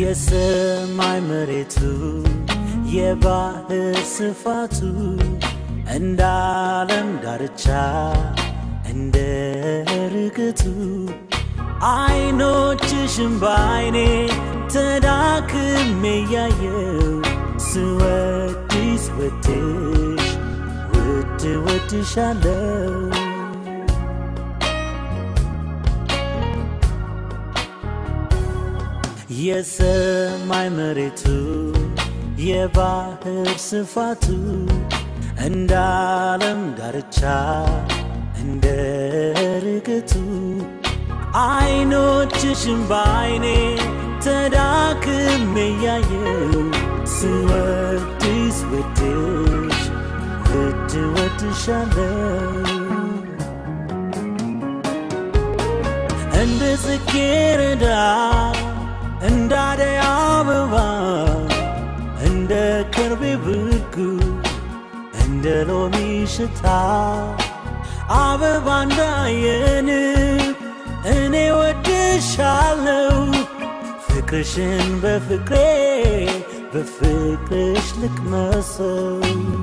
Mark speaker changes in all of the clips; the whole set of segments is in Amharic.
Speaker 1: የሰማይ መሬቱ የባህር ስፋቱ እንደ ዓለም ዳርቻ እንደ ርግቱ አይኖችሽም በአይኔ ተዳክሜ ያየው ስወድስ ወድሽ ውድ ወድሻለው የሰማይ መሬቱ የባህር ስፋቱ እንደ ዓለም ዳርቻ እንደ ርግቱ አይኖችሽም በአይኔ ተዳክሜ ያየው ስወድስ ወድሽ ውድ ወድሻለው እንደ ጽጌረዳ እንደ አደይ አበባ እንደ ከርቤ ብርጉ እንደ ሎሚ ሽታ አበባ እንዳየን እኔ ወድሻለው ፍቅርሽን በፍቅሬ በፍቅርሽ ልቅመሰው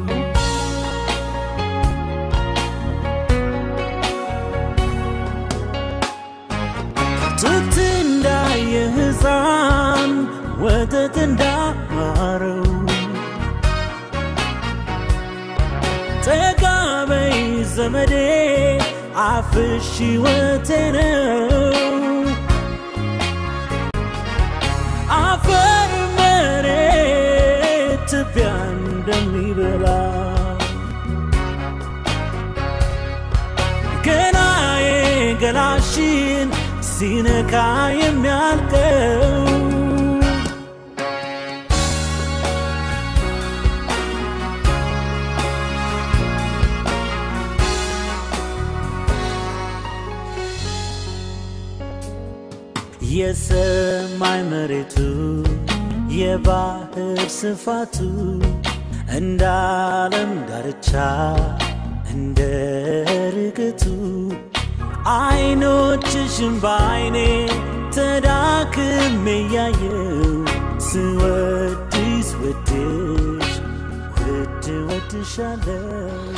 Speaker 1: ጡት እንዳየ ሕፃን ወተት እንዳማረው ጠጋ በይ ዘመዴ አፍሽ ሕይወቴ ነው አፈር መሬት ትቢያ እንደሚበላ ገላዬ ገላሽን ሲነካ የሚያልቀው የሰማይ መሬቱ የባህር ስፋቱ እንደ ዓለም ዳርቻ እንደ ርግቱ አይኖችሽም በአይኔ ተዳክሜ ያየው ስወድስ ወድሽ ውድ ወድሻለው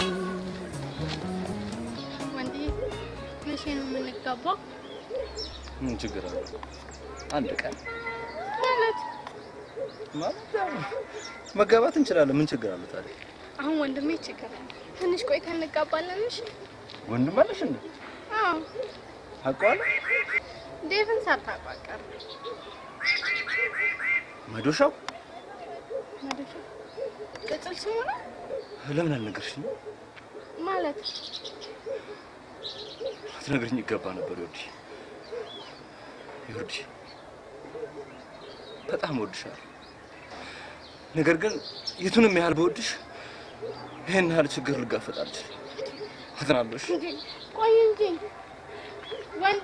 Speaker 2: ወንድዬ መቼ ነው የምንጋባው?
Speaker 3: ምን ችግር አለ? አንድ ቀን
Speaker 2: ማለት
Speaker 3: ማለት ያው መጋባት እንችላለን። ምን ችግር አለ ታዲያ?
Speaker 2: አሁን ወንድሜ ችግር አለ። ትንሽ ቆይተን እንጋባለን። እሺ?
Speaker 3: ወንድም አለሽ እንዴ?
Speaker 2: አዎ፣
Speaker 3: አውቀዋለሁ።
Speaker 2: ዴቭን ሳታውቀው አትቀርም።
Speaker 3: መዶሻው
Speaker 2: መዶሻ ቅጽል ስሙ ነው
Speaker 3: ለምን አልነገርሽኝ?
Speaker 2: ማለት
Speaker 3: ልትነግርኝ ይገባ ነበር። ይወድሽ ይወድሽ በጣም እወድሻለሁ። ነገር ግን የቱንም ያህል በወድሽ ይሄን ያህል ችግር ልጋፈጥ አልችልም። አዝናለሁ። እሺ?
Speaker 2: እንጂ ቆይ እንጂ ወንዴ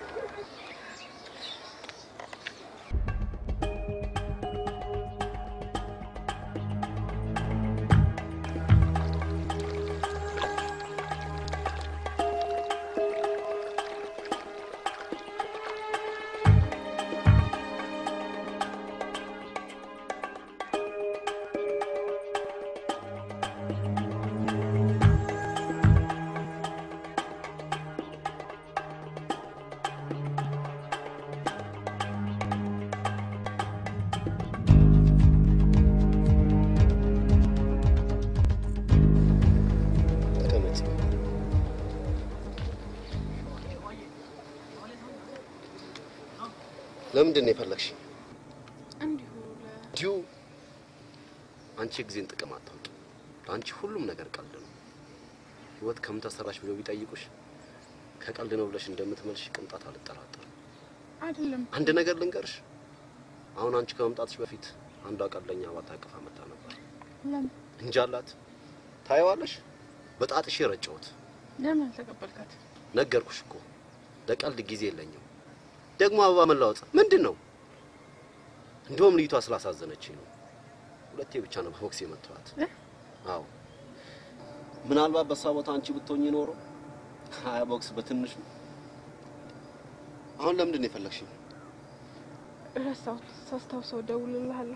Speaker 4: ተቀመጭ። ለምንድን ነው የፈለግሽ?
Speaker 2: እንዲሁ
Speaker 4: እንዲሁ አንቺ ጊዜን ጥቅም አታውቂ። ለአንቺ ሁሉም ነገር ቀልድ ነው። ህይወት ከምን ተሰራሽ ብለው ቢጠይቁሽ ከቀልድ ነው ብለሽ እንደምትመልሽ ቅንጣት አልጠራጠርም።
Speaker 2: አይደለም
Speaker 4: አንድ ነገር ልንገርሽ፣ አሁን አንቺ ከመምጣትሽ በፊት አንዷ ቀልደኛ ባታ አቅፋ መጣ ነበር።
Speaker 2: ለምን
Speaker 4: እንጃላት ታየዋለሽ። በጣጥሽ ረጨሁት።
Speaker 2: ለምን አልተቀበልካት?
Speaker 4: ነገርኩሽ እኮ ለቀልድ ጊዜ የለኝም። ደግሞ አበባ መላወጥ ምንድን ነው? እንደውም ልዩቷ ስላሳዘነችኝ ነው። ሁለቴ ብቻ ነው በቦክስ የመታኋት። አዎ ምናልባት በሷ ቦታ አንቺ ብትሆኚ ኖሮ ሀያ ቦክስ በትንሹ። አሁን ለምንድን ነው የፈለግሽኝ?
Speaker 2: ረሳሁት። ሳስታውሰው እደውልልሃለሁ።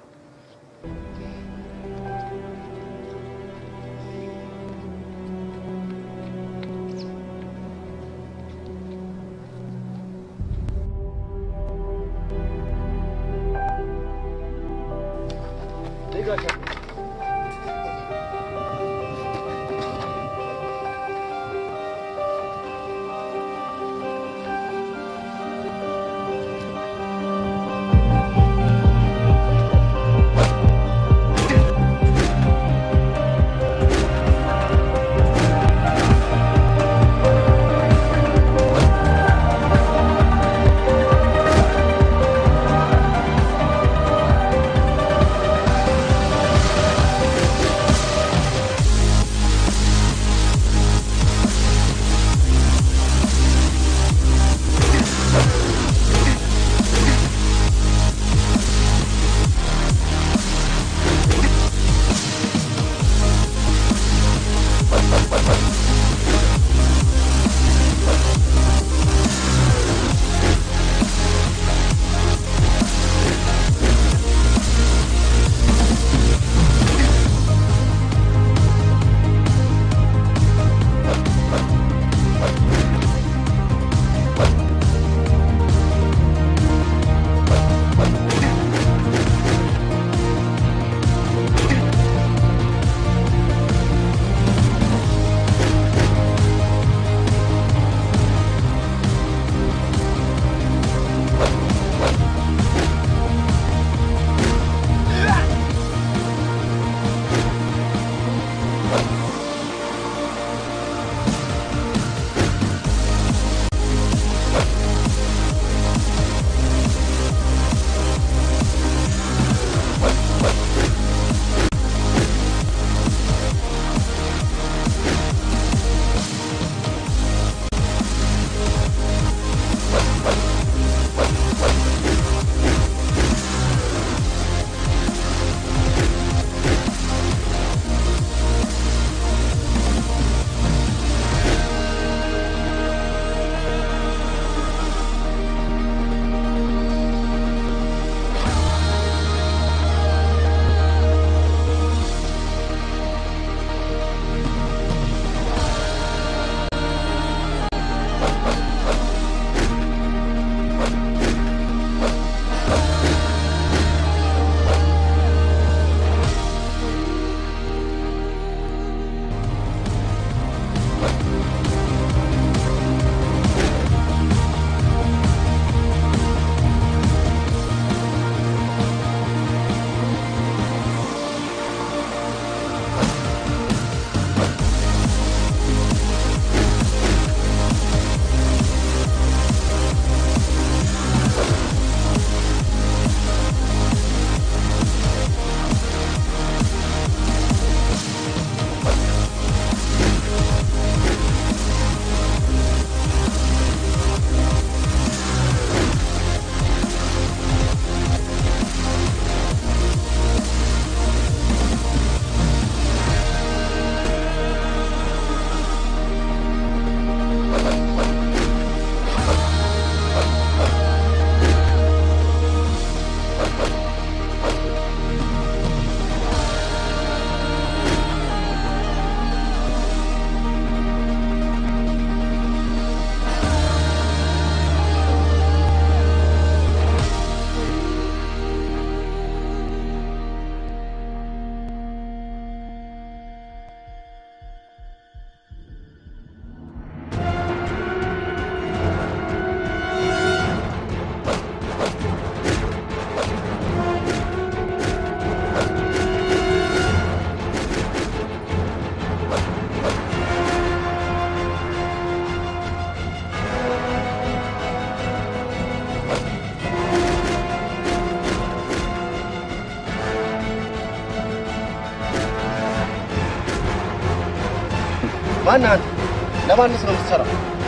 Speaker 4: ማነህ አንተ? ለማንስ ነው የምትሰራው?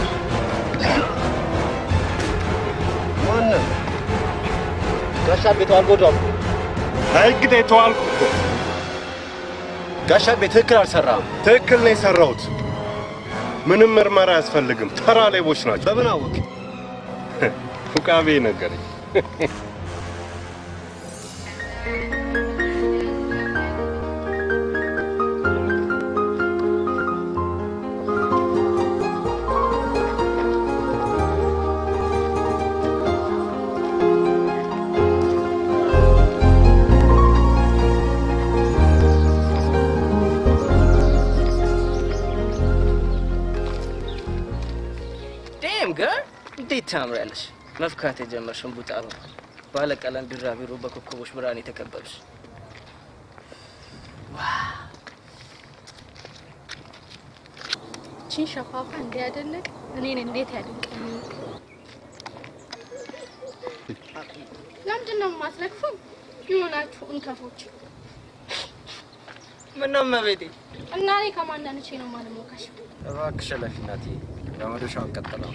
Speaker 4: ማነህ? ጋሻ ቤቱ አልጎዳም።
Speaker 5: ህግዴ ተዋልኩ እኮ።
Speaker 4: ጋሻ ቤት ትክክል አልሰራም።
Speaker 5: ትክክል ነው የሰራሁት። ምንም ምርመራ አያስፈልግም። ተራ ሌቦች ናቸው።
Speaker 4: በምን አወቅ?
Speaker 5: ፉቃቤ ነገረኝ።
Speaker 3: እንዴት ታምሪያለሽ! መፍካት የጀመርሽ እምቡጥ አበባ ባለቀለም ቢራቢሮ በኮከቦች ብርሃን የተከበብሽ
Speaker 2: ቺን ሸፋፋ እንዲያደነቅ እኔን እንዴት ያደንቀኝ? ለምንድን ነው የማትነቅፉኝ? የሆናችሁ እንከፎች
Speaker 3: ምነው እመቤቴ?
Speaker 2: እና እኔ ከማናንቼ ነው ማለሞካሽ?
Speaker 3: እባክሽ እለፊ እናትዬ፣ በመዶሻውን ቀጥለው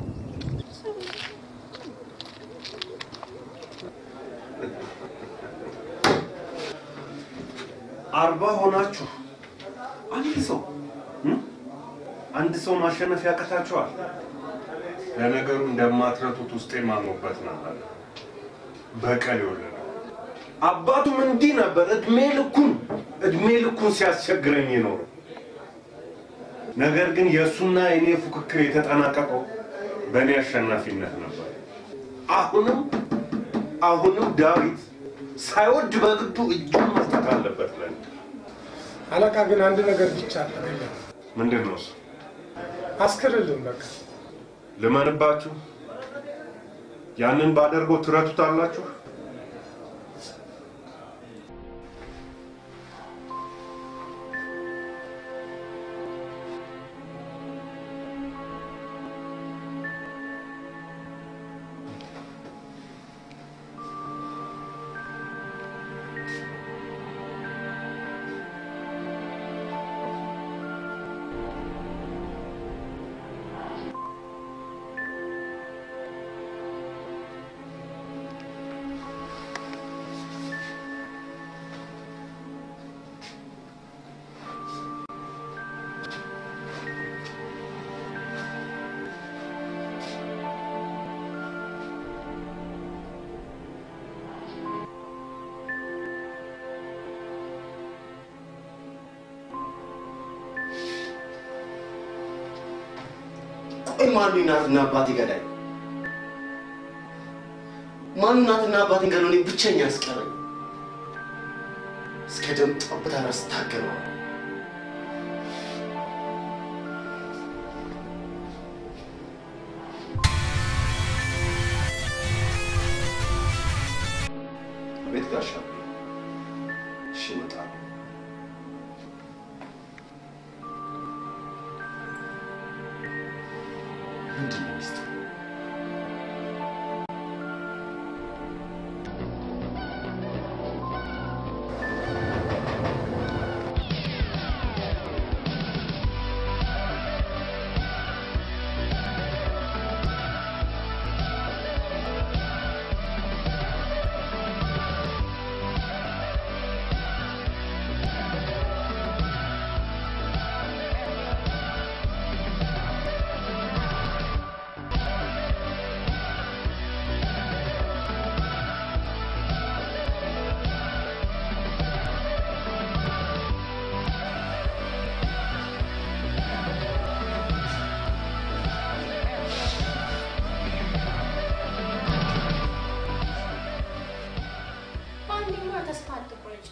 Speaker 5: አርባ ሆናችሁ አንድ ሰው እም? አንድ ሰው ማሸነፍ ያቀታችኋል። ለነገሩ እንደማትረቱት ውስጤ ማሞበት ነበር። በቀል የወለደው አባቱም እንዲህ ነበር። እድሜ ልኩን እድሜ ልኩን ሲያስቸግረኝ የኖረው ነገር ግን የእሱና የኔ ፉክክር የተጠናቀቀው በእኔ አሸናፊነት ነበር። አሁንም አሁንም ዳዊት ሳይወድ በግዱ እጁን መስጠት አለበት ለኔ።
Speaker 6: አለቃ ግን አንድ ነገር ብቻ አደረገ።
Speaker 5: ምንድን ነው እሱ?
Speaker 6: አስክርልን በቃ
Speaker 5: ልመንባችሁ? ያንን ባደርገው ትረቱታላችሁ?
Speaker 4: ቆይ ማን እናትና አባቴ ገዳይ? ማን እናትና አባቴን ገሎ እኔ ብቸኛ ያስቀረኝ? እስከ ደም ጠብታ ድረስ ታገለዋል። ቤት ጋሻ እሺ፣ እመጣለሁ። ምንድን ነው ሚስጥሩ?
Speaker 2: በአንዴማ ተስፋ አትቁረጭ።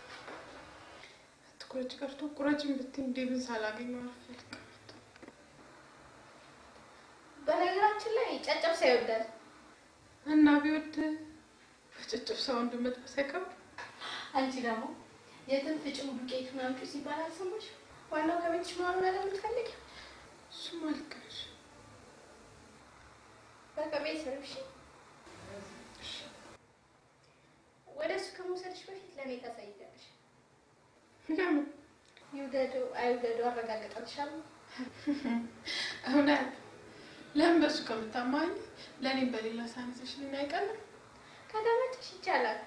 Speaker 7: ትኩረጭ ቀርቶ ቁረጭን ብትይ ዴቭን ሳላገኘው አልፈልግም።
Speaker 2: በነገራችን ላይ ጨጨብሳ ይወዳል።
Speaker 7: እና ቢወድ በጭጭብ ሰው እንድመጥበስ አይቀርም።
Speaker 2: አንቺ ደግሞ የትን ፍጭም ዱቄት ምናምጩ ሲባል አልሰማሽ? ዋናው ከቤትሽ መሆኑን ለምትፈልግ
Speaker 7: እሱም ልክ ነሽ።
Speaker 2: በቃ ቤት ነው። እሺ ወደ እሱ ከመውሰድሽ በፊት ለእኔ ታሳይኛለሽ።
Speaker 7: ለምን
Speaker 2: ይውደዱ አይውደዱ አረጋግጠልሻለሁ።
Speaker 7: እውነት ለምን በእሱ ከምታማኝ ለእኔም በሌላ ሳነሰሽ ልን አይቀልም።
Speaker 2: ከተመቸሽ ይቻላል።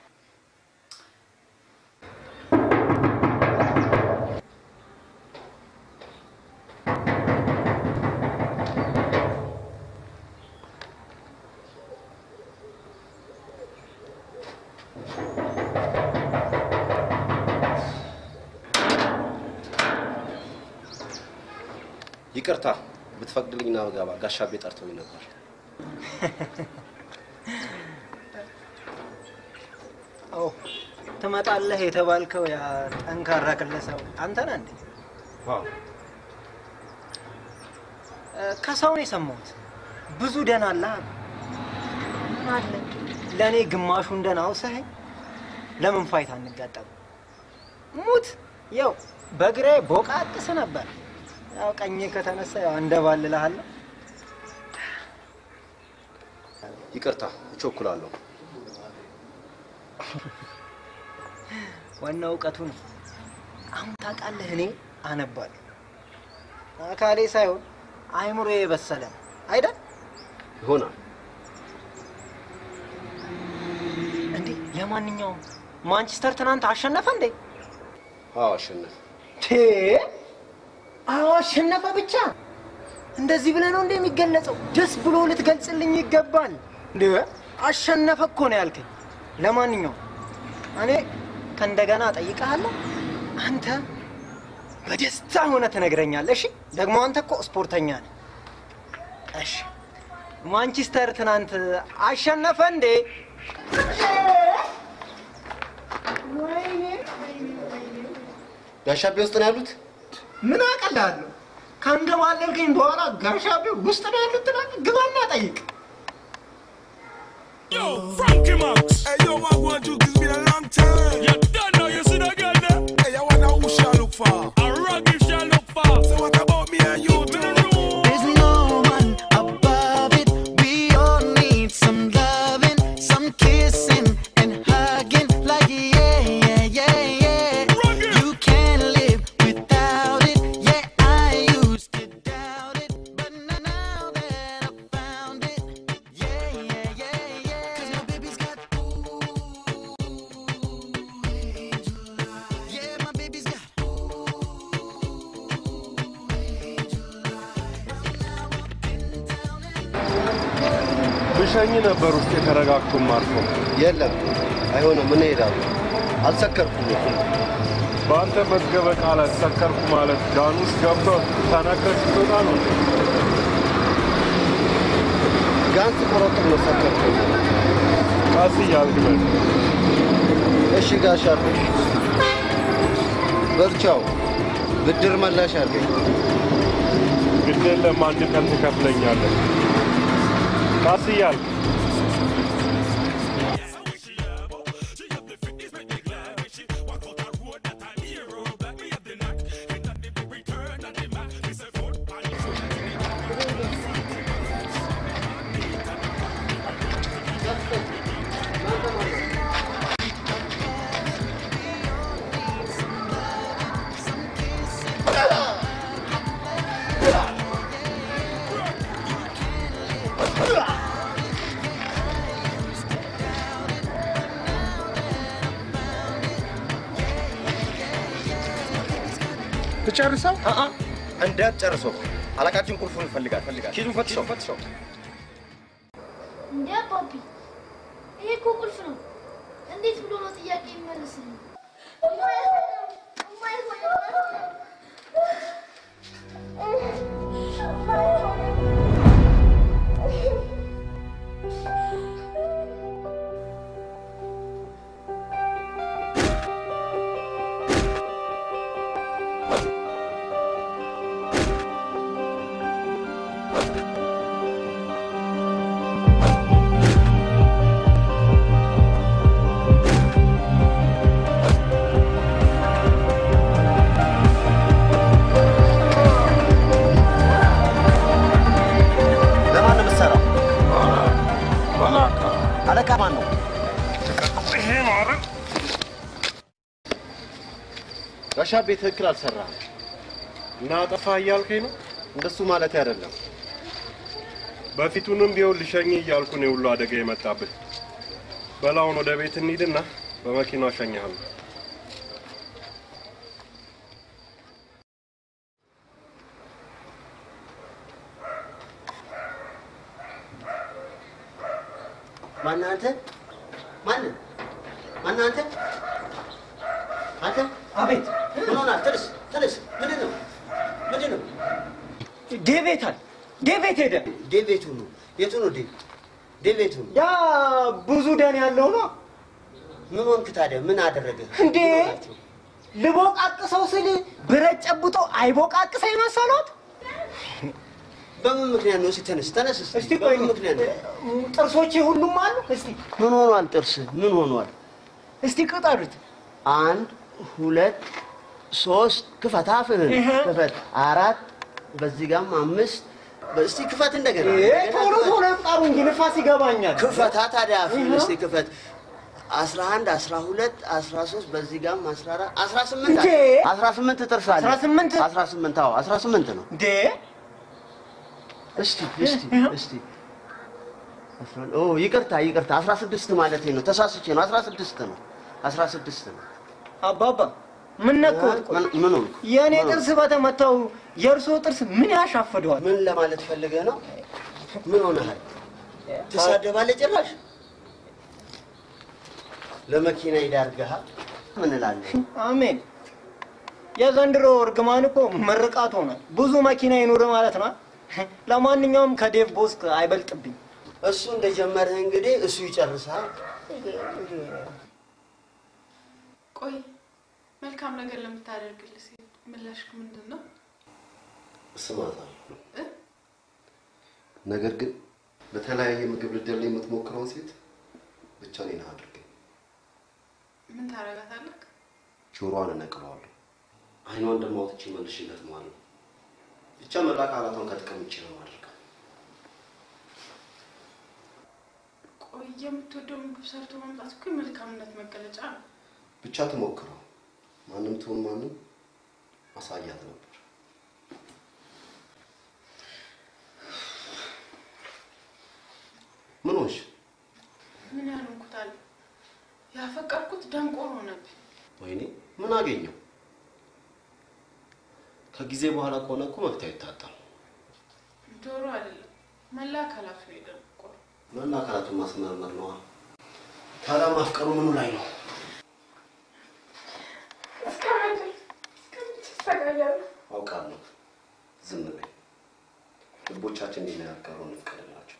Speaker 4: ይቅርታ ብትፈቅድልኝና በገባ ጋሻቤ ጠርቶኝ ነበር።
Speaker 8: ኦ ትመጣለህ የተባልከው ያ ጠንካራ ግለሰብ አንተ ነህ እንዴ?
Speaker 5: ዋው
Speaker 8: እ፣ ከሰው ነው የሰማሁት። ብዙ ደህና አለ አሉ። ምን አለ ለእኔ ግማሹን ደህና አውሰኸኝ ለምን ፋይት አንጋጠም? ሙት ያው በግሬ ቦቃቅስ ነበር። ያው ቀኜ ከተነሳ ያው አንደባልልሃለሁ።
Speaker 4: ይቅርታ እቸኩላለሁ።
Speaker 8: ዋናው እውቀቱ ነው። አሁን ታውቃለህ፣ እኔ አነባለሁ። አካሌ ሳይሆን አይምሮ የበሰለ ነው አይደል?
Speaker 4: ይሆናል።
Speaker 8: እንዴ ለማንኛውም ማንቸስተር ትናንት አሸነፈ እንዴ?
Speaker 4: አዎ አሸነፍ።
Speaker 8: ቴ አዎ አሸነፈ ብቻ። እንደዚህ ብለህ ነው እንደ የሚገለጸው? ደስ ብሎ ልትገልጽልኝ ይገባል። እንደ አሸነፈ እኮ ነው ያልከኝ። ለማንኛውም እኔ ከእንደገና ጠይቀሃለሁ። አንተ በደስታ ሆነ ትነግረኛለህ። እሺ ደግሞ አንተ እኮ ስፖርተኛ ነህ። እሺ ማንቸስተር ትናንት አሸነፈ እንዴ?
Speaker 4: ጋሻቤ ውስጥ ነው ያሉት?
Speaker 8: ምን አቀላለሁ? ካንደባለልከኝ በኋላ ጋሻቤ ውስጥ ነው ያሉት ትላለህ? ግባና ጠይቅ።
Speaker 9: Yo, Frankie Max. Hey, yo, what I want to do? It's been a long time. You don't know, you see the girl there? Hey, I wonder who shall look for. A rocky shall look for. So what about me and you? Me no know.
Speaker 10: There's no one above it. We all need some loving, some kissing and hugging. Like yeah, yeah, yeah, yeah. You can't live without it. Yeah, I used to doubt it, but now that I found it, yeah, yeah, yeah, yeah. 'Cause my baby's got yeah, my baby's got.
Speaker 5: ብሸኝ ነበር ውስጥ የተረጋግቶም አልፎ
Speaker 4: የለም አይሆንም። ምን እሄዳለሁ? አልሰከርኩም እኮ።
Speaker 5: በአንተ መዝገበ ቃላት ሰከርኩ ማለት ጋን ውስጥ ገብቶ ተነክረህ ስትወጣ ነው።
Speaker 4: ጋን ስቆረጥም ነው ሰከርኩ።
Speaker 5: ቀስ እያልክ በል።
Speaker 4: እሺ ጋሻ በርቻው ብድር መላሽ አድርገኝ።
Speaker 5: ግድ የለም አንድ ቀን ትከፍለኛለህ። ቀስ እያልክ
Speaker 6: ትጨርሰው
Speaker 3: እንዳትጨርሰው። አለቃችን ቁልፉን ይፈልጋል ፈልጋል። ኪዙን ፈትሸው ፈትሸው።
Speaker 2: እንዴ አባቢ፣ ይሄ እኮ ቁልፍ ነው። እንዴት ብሎ ነው ጥያቄ የሚመልስልኝ?
Speaker 4: ለማን ነው የምትሰራው? አለቃ ማን ነው?
Speaker 5: ይሄ ነው አይደል?
Speaker 4: ጋሻቤ ትክክል አልሰራህም።
Speaker 5: እና አጠፋህ እያልከኝ ነው?
Speaker 4: እንደሱ ማለት አይደለም።
Speaker 5: በፊቱንም ቢሆን ልሸኝ እያልኩ ነው ሁሉ አደጋ የመጣብህ። በላውን ወደ ቤት እንሂድና በመኪናው እሸኝሃለሁ።
Speaker 4: ማነህ አንተ? ማነህ? ማነህ አንተ? አንተ
Speaker 8: አቤት
Speaker 4: ምን ሆናል? ተነስ ተነስ። ምንድን ነው? ምንድን ነው?
Speaker 8: ዴቭ የት አለ? ዴቭ የት ሄደ?
Speaker 4: ዴቭ የቱ ነው? የቱ ነው ዴቭ? ዴቭ የቱ ነው?
Speaker 8: ያ ብዙ ደን ያለው ነው
Speaker 4: ምን ሆንክ ታዲያ? ምን አደረገ?
Speaker 8: እንዴ? ልቦቃቅሰው ስል ብረት ጨብጦ አይቦቃቅሰኝ መሰሎት?
Speaker 4: በምን ምክንያት ነው? እስኪ ተነስ ተነስ።
Speaker 8: እስቲ ቆይ
Speaker 4: በምን ምክንያት ነው?
Speaker 8: ጥርሶቼ ሁሉም አሉ። እስቲ
Speaker 4: ምን ሆኗል? ጥርስ ምን ሆኗል?
Speaker 8: እስቲ ቅጠሉት።
Speaker 4: አንድ ሁለት ሶስት ክፈት፣ አፍህን
Speaker 8: ይሄ።
Speaker 4: ክፈት። አራት በዚህ ጋም አምስት እስቲ ክፈት እንደገና
Speaker 8: ይሄ
Speaker 4: እንደገና
Speaker 8: ቶሎ
Speaker 4: ክፈት።
Speaker 8: ቶሎ ይቁጠሩ እንጂ ንፋስ ይገባኛል።
Speaker 4: ክፈታ ታዲያ አፍህን
Speaker 8: ይሄ።
Speaker 4: እስቲ ክፈት። አስራ አንድ አስራ ሁለት አስራ ሶስት በዚህ ጋም አስራ አራት አስራ ስምንት
Speaker 8: እንዴ!
Speaker 4: አስራ ስምንት ጥርስ አለ።
Speaker 8: አስራ ስምንት?
Speaker 4: አስራ ስምንት አዎ አስራ ስምንት ነው።
Speaker 8: እንዴ
Speaker 4: እስቲ እስቲ እስቲ አስራ- ኦ ይቅርታ ይቅርታ አስራ ስድስት ማለት ነው። ተሳስቼ ነው። አስራ ስድስት ነው። አስራ ስድስት ነው።
Speaker 8: አባባ ምን ነካዎት? ቆይ
Speaker 4: ምን ምን ሆንኩ?
Speaker 8: የእኔ
Speaker 4: ምን ሆንኩ?
Speaker 8: ጥርስ በተመታው የእርስዎ ጥርስ ምን ያሻፍደዋል?
Speaker 4: ምን ለማለት ፈልገህ ነው? ምን ሆነሃል? ትሳደባለህ ጭራሽ። ለመኪና ይዳርግሃል። ምን እላለሁ?
Speaker 8: አሜን። የዘንድሮ እርግማን እኮ ምርቃት ሆኗል። ብዙ መኪና ይኑር ማለት ነው። ለማንኛውም ከዴቭ ቦስክ አይበልጥብኝ።
Speaker 4: እሱ እንደጀመረህ እንግዲህ እሱ ይጨርሳል።
Speaker 7: ቆይ መልካም ነገር ለምታደርግልህ ሴት ምላሽክ ምንድን ነው?
Speaker 4: እስማታለሁ።
Speaker 7: እ?
Speaker 4: ነገር ግን በተለያየ ምግብ ልትደልል የምትሞክረውን ሴት ብቻ እኔን አድርገኝ።
Speaker 7: ምን ታረጋታለህ?
Speaker 4: ጆሮዋን እነቅለዋለሁ። አይኗን ደግሞ አውጥቼ መልሼ እገጥመዋለሁ። ብቻ መላ አካላቷን ከጥቅም ውጭ ነው የማደርገው።
Speaker 7: ቆይ የምትወደው ምግብ ሰርቶ መምጣት እኮ የመልካምነት መገለጫ ነው።
Speaker 4: ብቻ ትሞክረው። ማንም ትሁን ማንም አሳያት ነበር። ምን ሆንሽ?
Speaker 7: ምን ያልንኩታል? ያፈቀርኩት ደንቆሮ ሆነብኝ።
Speaker 4: ወይኔ ምን አገኘው? ከጊዜ በኋላ ከሆነ እኮ መፍትሄ አይታጣም።
Speaker 7: ጆሮ አይደለም መላ አካላቱ ነው የደንቆሮ።
Speaker 4: መላ አካላቱን ማስመርመር ነዋ። ታዲያ ማፍቀሩ ምኑ ላይ ነው? አውቃለሁ። ዝም በይ። ልቦቻችን እንዲነጋገሩ እንፍቀድላቸው።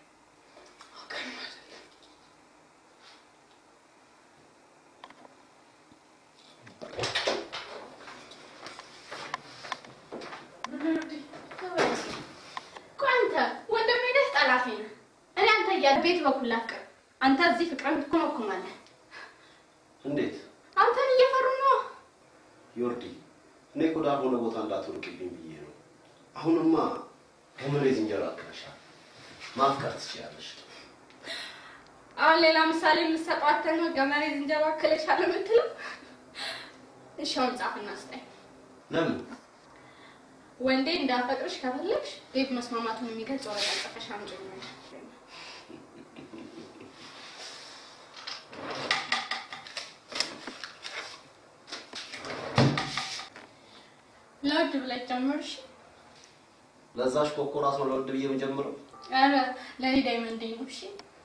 Speaker 2: ቆይ አንተ ወንድሜ ነህ ጠላቴ ነህ? እኔ አንተ እያለ ቤት በኩል ላፍቅር፣ አንተ እዚህ ፍቅርን ትኮመኩማለህ።
Speaker 4: እንዴት
Speaker 2: አንተን እየፈሩ ነው።
Speaker 4: ዮርዲ? እኔ እኮ ዳልሆነ ቦታ እንዳትወድቅብኝ ብዬ ነው። አሁንማ ገመሬት እንጀራ አክለሻል። ማፍቀር ትችያለሽ።
Speaker 2: አሁን ሌላ ምሳሌ የምትሰጠው አንተ ነው። ገመሬ ዝንጀሮ አክለሻለሁ የምትለው? እሺ አሁን ጻፍና ስጠኝ።
Speaker 4: ለምን?
Speaker 2: ወንዴ እንዳፈቅርሽ ከፈለግሽ ቤት መስማማቱን የሚገልጽ ወረቀት ጽፈሽ አምጪልኝ። ለውድ ብለሽ ጀምርሽ።
Speaker 4: ለዛሽ ኮኮ ራስ ነው ለውድ ብዬ የምጀምረው።
Speaker 2: ኧረ ለእኔ ዳይመንዴ ነው። እሺ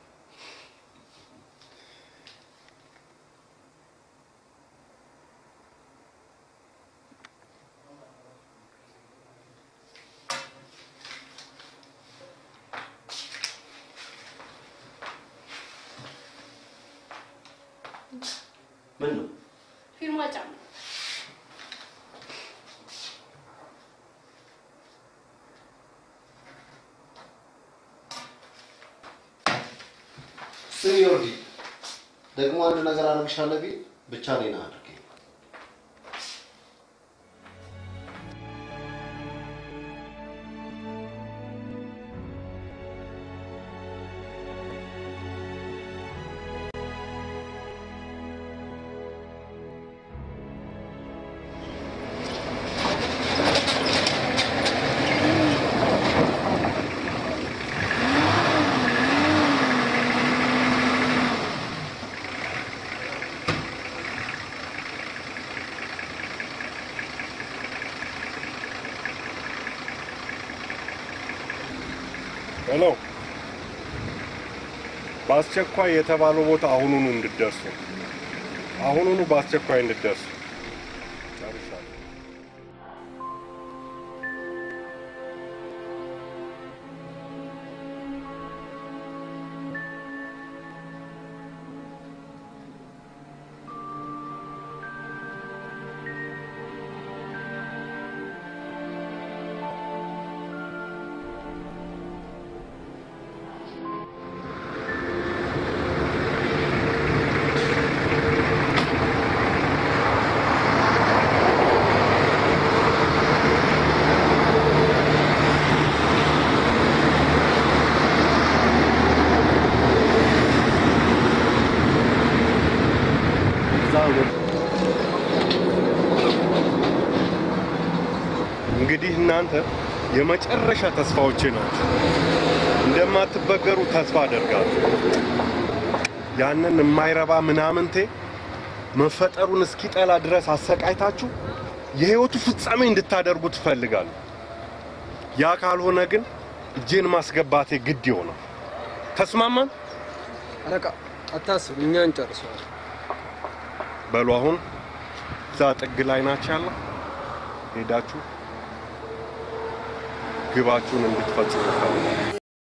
Speaker 4: ምን ነው
Speaker 2: ፊርማ ጫማ
Speaker 4: ስሚ ዮርዲ፣ ደግሞ አንድ ነገር አደርግሻለሁ ቢል ብቻ እኔን አድርገኝ።
Speaker 5: ሄሎ፣ በአስቸኳይ የተባለው ቦታ አሁኑኑ እንድትደርሱ፣ አሁኑኑ በአስቸኳይ እንድትደርሱ። ጨርሻለሁ። እንግዲህ እናንተ የመጨረሻ ተስፋዎቼ ናቸው። እንደማትበገሩ ተስፋ አደርጋለሁ። ያንን የማይረባ ምናምንቴ መፈጠሩን እስኪጠላ ድረስ አሰቃይታችሁ የህይወቱ ፍጻሜ እንድታደርጉ ትፈልጋለሁ። ያ ካልሆነ ግን እጄን ማስገባቴ ግድ ይሆናል። ተስማማን?
Speaker 3: አለቃ አታስብ፣ እኛ እንጨርሰዋል።
Speaker 5: በሉ አሁን እዛ ጥግ ላይ ናቸው ያለ ሄዳችሁ ግባችሁን እንድትፈጽሙ እፈልጋለሁ።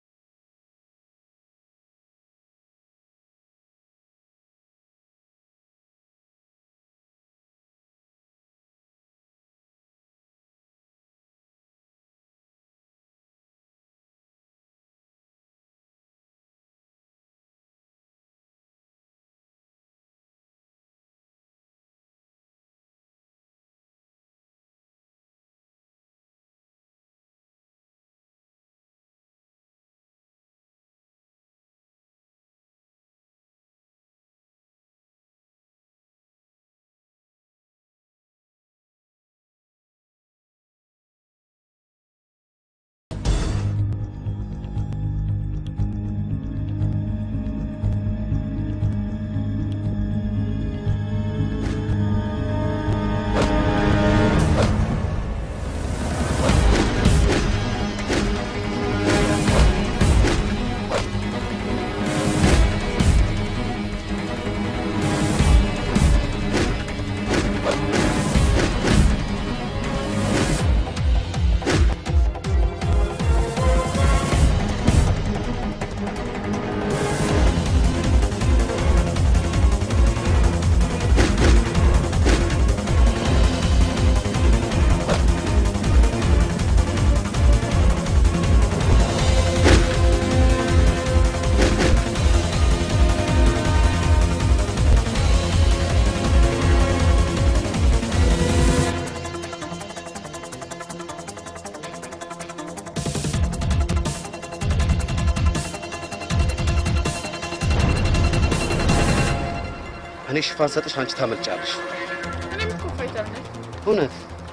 Speaker 4: እኔ ሽፋን ሰጥሽ፣ አንቺ ታመልጫለሽ።
Speaker 7: እኔም እኮ ፋይተር ነኝ።
Speaker 4: እውነት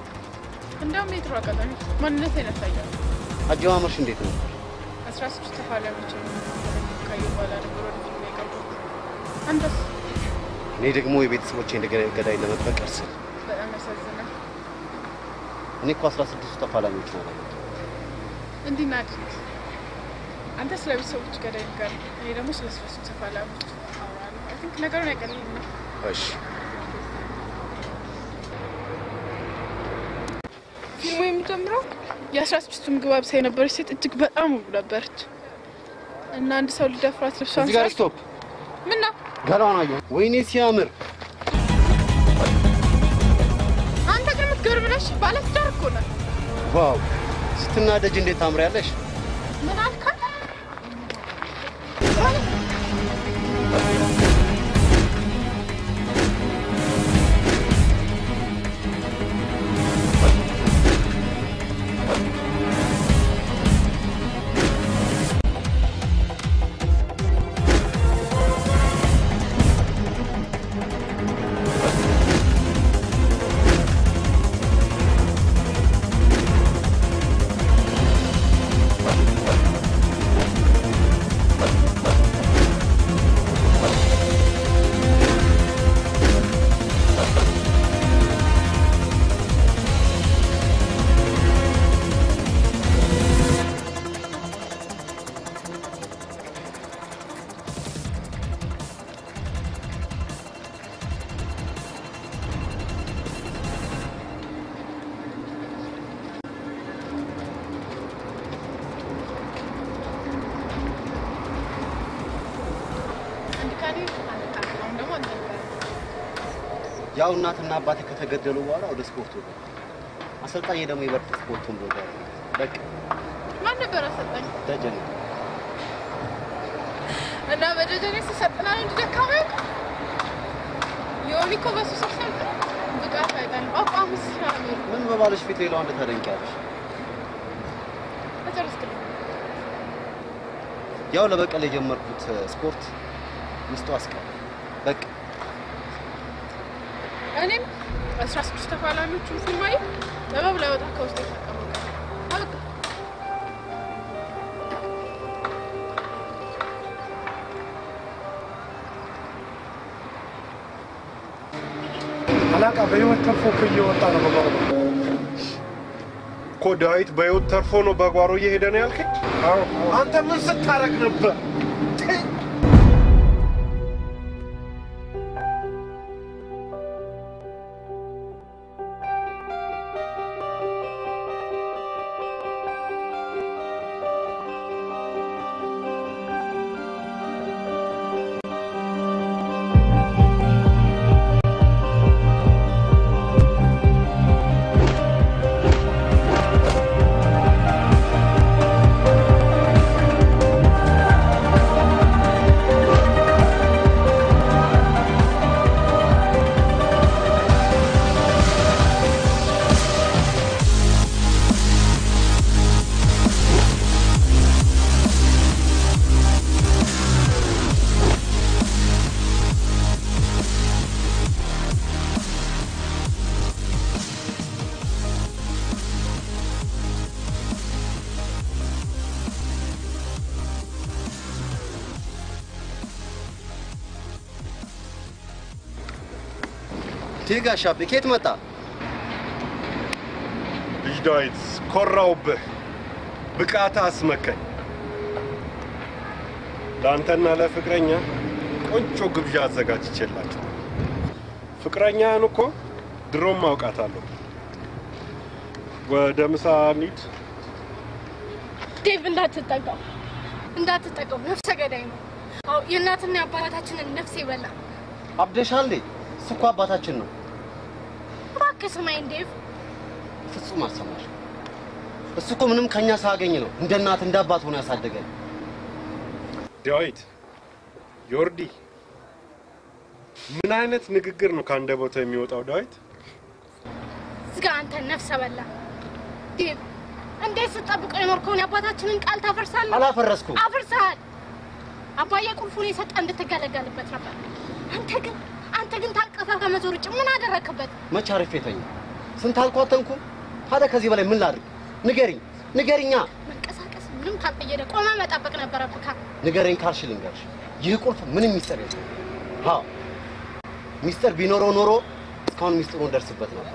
Speaker 7: እንደውም የድሮ አጋጣሚ ማንነቴን ያሳያል።
Speaker 4: አጀማመርሽ እንዴት ነው?
Speaker 7: አስራ ስድስት ተፋላሚዎች ካየሁ በኋላ ነበር ወደ ፊልም የገባሁት። አንተስ?
Speaker 4: እኔ ደግሞ የቤተሰቦቼ እንደገና ገዳይ ለመበቀል ስል
Speaker 7: በጣም ያሳዝናል።
Speaker 4: እኔ እኮ አስራ ስድስቱ ተፋላሚዎች ነው ያለሁት።
Speaker 7: እንዲህ እናድርግ። አንተ ስለ ቤተሰቦች ገዳይ ጋር፣ እኔ ደግሞ ስለ ሶስቱ ተፋላሚዎች አወራለሁ። አይ ቲንክ ነገሩን ያቀልልናል።
Speaker 4: እሺ
Speaker 7: ፊልሙ የሚጀምረው የአስራ ስድስቱ ምግብ አብሳይ የነበረች ሴት እጅግ በጣም ውብ ነበረች እና አንድ ሰው ሊደፍራት ልብሷን
Speaker 4: እዚህ ጋር
Speaker 7: ሳይ-
Speaker 4: ስቶፕ።
Speaker 7: ምን ነው
Speaker 4: ገላዋን አየሁ። ወይኔ ሲያምር!
Speaker 7: አንተ ግን የምትገርም ነሽ። ባለትዳር እኮ ነህ።
Speaker 4: ዋው! ስትናደጅ እንዴት ታምሪያለሽ!
Speaker 7: ምን አልካት? አንድ ካዲ አንድ ጣል። አሁን ደግሞ አንተ ንገረኝ።
Speaker 4: ያው እናትና አባቴ ከተገደሉ በኋላ ወደ ስፖርቱ ነው። አሰልጣኝ ደግሞ ይበልጥ ስፖርቱን ብሎ በቃ
Speaker 7: ማን ነበር አሰልጣኝ?
Speaker 4: ደጀን
Speaker 7: እና በደጀኔ ስሰጥና ነው እንጂ ደካማ ያውቅ የሆኒ እኮ በሱ ስሰጥ ብቃት አይጣልም። አቋሙ ሲያምር
Speaker 4: ምን በባልሽ ፊት ሌላው አንድ ታደንቂያለሽ።
Speaker 7: መጨረስክልኝ።
Speaker 4: ያው ለበቀል የጀመርኩት ስፖርት ውስጡ አስቀር በቃ
Speaker 7: እኔ እኔም አስራ ስድስት ተፋላሚዎቹን ፊልማዬ ጥበብ ላይ ወጣ ከውስጥ የተቀመጠ አበቃ።
Speaker 6: አላቃ በህይወት ተርፎ እኮ እየወጣ ነው በጓሮ
Speaker 5: እኮ ዳዊት በህይወት ተርፎ ነው በጓሮ እየሄደ ነው ያልከኝ? አንተ ምን ስታረግ ነበር?
Speaker 4: ቴጋ ሻቤ ከየት መጣ?
Speaker 5: ልጅ ዳዊት ኮራውብህ፣ ብቃት አስመከኝ። ለአንተና ለፍቅረኛ ቆንጆ ግብዣ አዘጋጅቼላቸው። ፍቅረኛህን እኮ ድሮም አውቃታለሁ። ወደ ምሳ እንሂድ።
Speaker 2: ዴቭ እንዳትጠጋው እንዳትጠጋው፣ ነፍሰ ገዳይ ነው። አዎ የእናትና የአባታችንን ነፍስ ይበላ።
Speaker 4: አብደሻል። እሱ እኮ አባታችን ነው።
Speaker 2: እባክህ ስማኝ ዴቭ።
Speaker 4: ፍጹም አልሰማሽ። እሱ እኮ ምንም ከኛ ሳያገኝ ነው እንደ እናት እንደ አባት ሆኖ ያሳደገን።
Speaker 5: ዳዊት ዮርዲ፣ ምን አይነት ንግግር ነው ከአንደበቷ የሚወጣው? ዳዊት
Speaker 2: ዝጋ አንተ ነፍሰ በላ ዴቭ። እንዴት ስጠብቀው የኖርከውን የአባታችንን ቃል ታፈርሳለህ?
Speaker 4: አላፈረስኩም።
Speaker 2: አፍርሰሃል። አባዬ ቁልፉን የሰጠ እንድትገለገልበት ነበር። አንተ ግን አንተ ግን ታቅፈ ከመዞር ውጭ ምን አደረክበት?
Speaker 4: መቼ አርፌ ተኛ? ስንት አልኳተንኩም። ታዲያ ከዚህ በላይ ምን ላድርግ? ንገሪኝ፣ ንገሪኛ።
Speaker 2: መንቀሳቀስ ምንም ካልጠየደ ቆመ መጠበቅ ነበረብህ።
Speaker 4: ንገረኝ ካልሽ ልንገርሽ፣ ይህ ቁልፍ ምንም ሚስጥር የለም። አዎ ሚስጥር ቢኖረው ኖሮ እስካሁን ሚስጥሩን ደርስበት ነበር።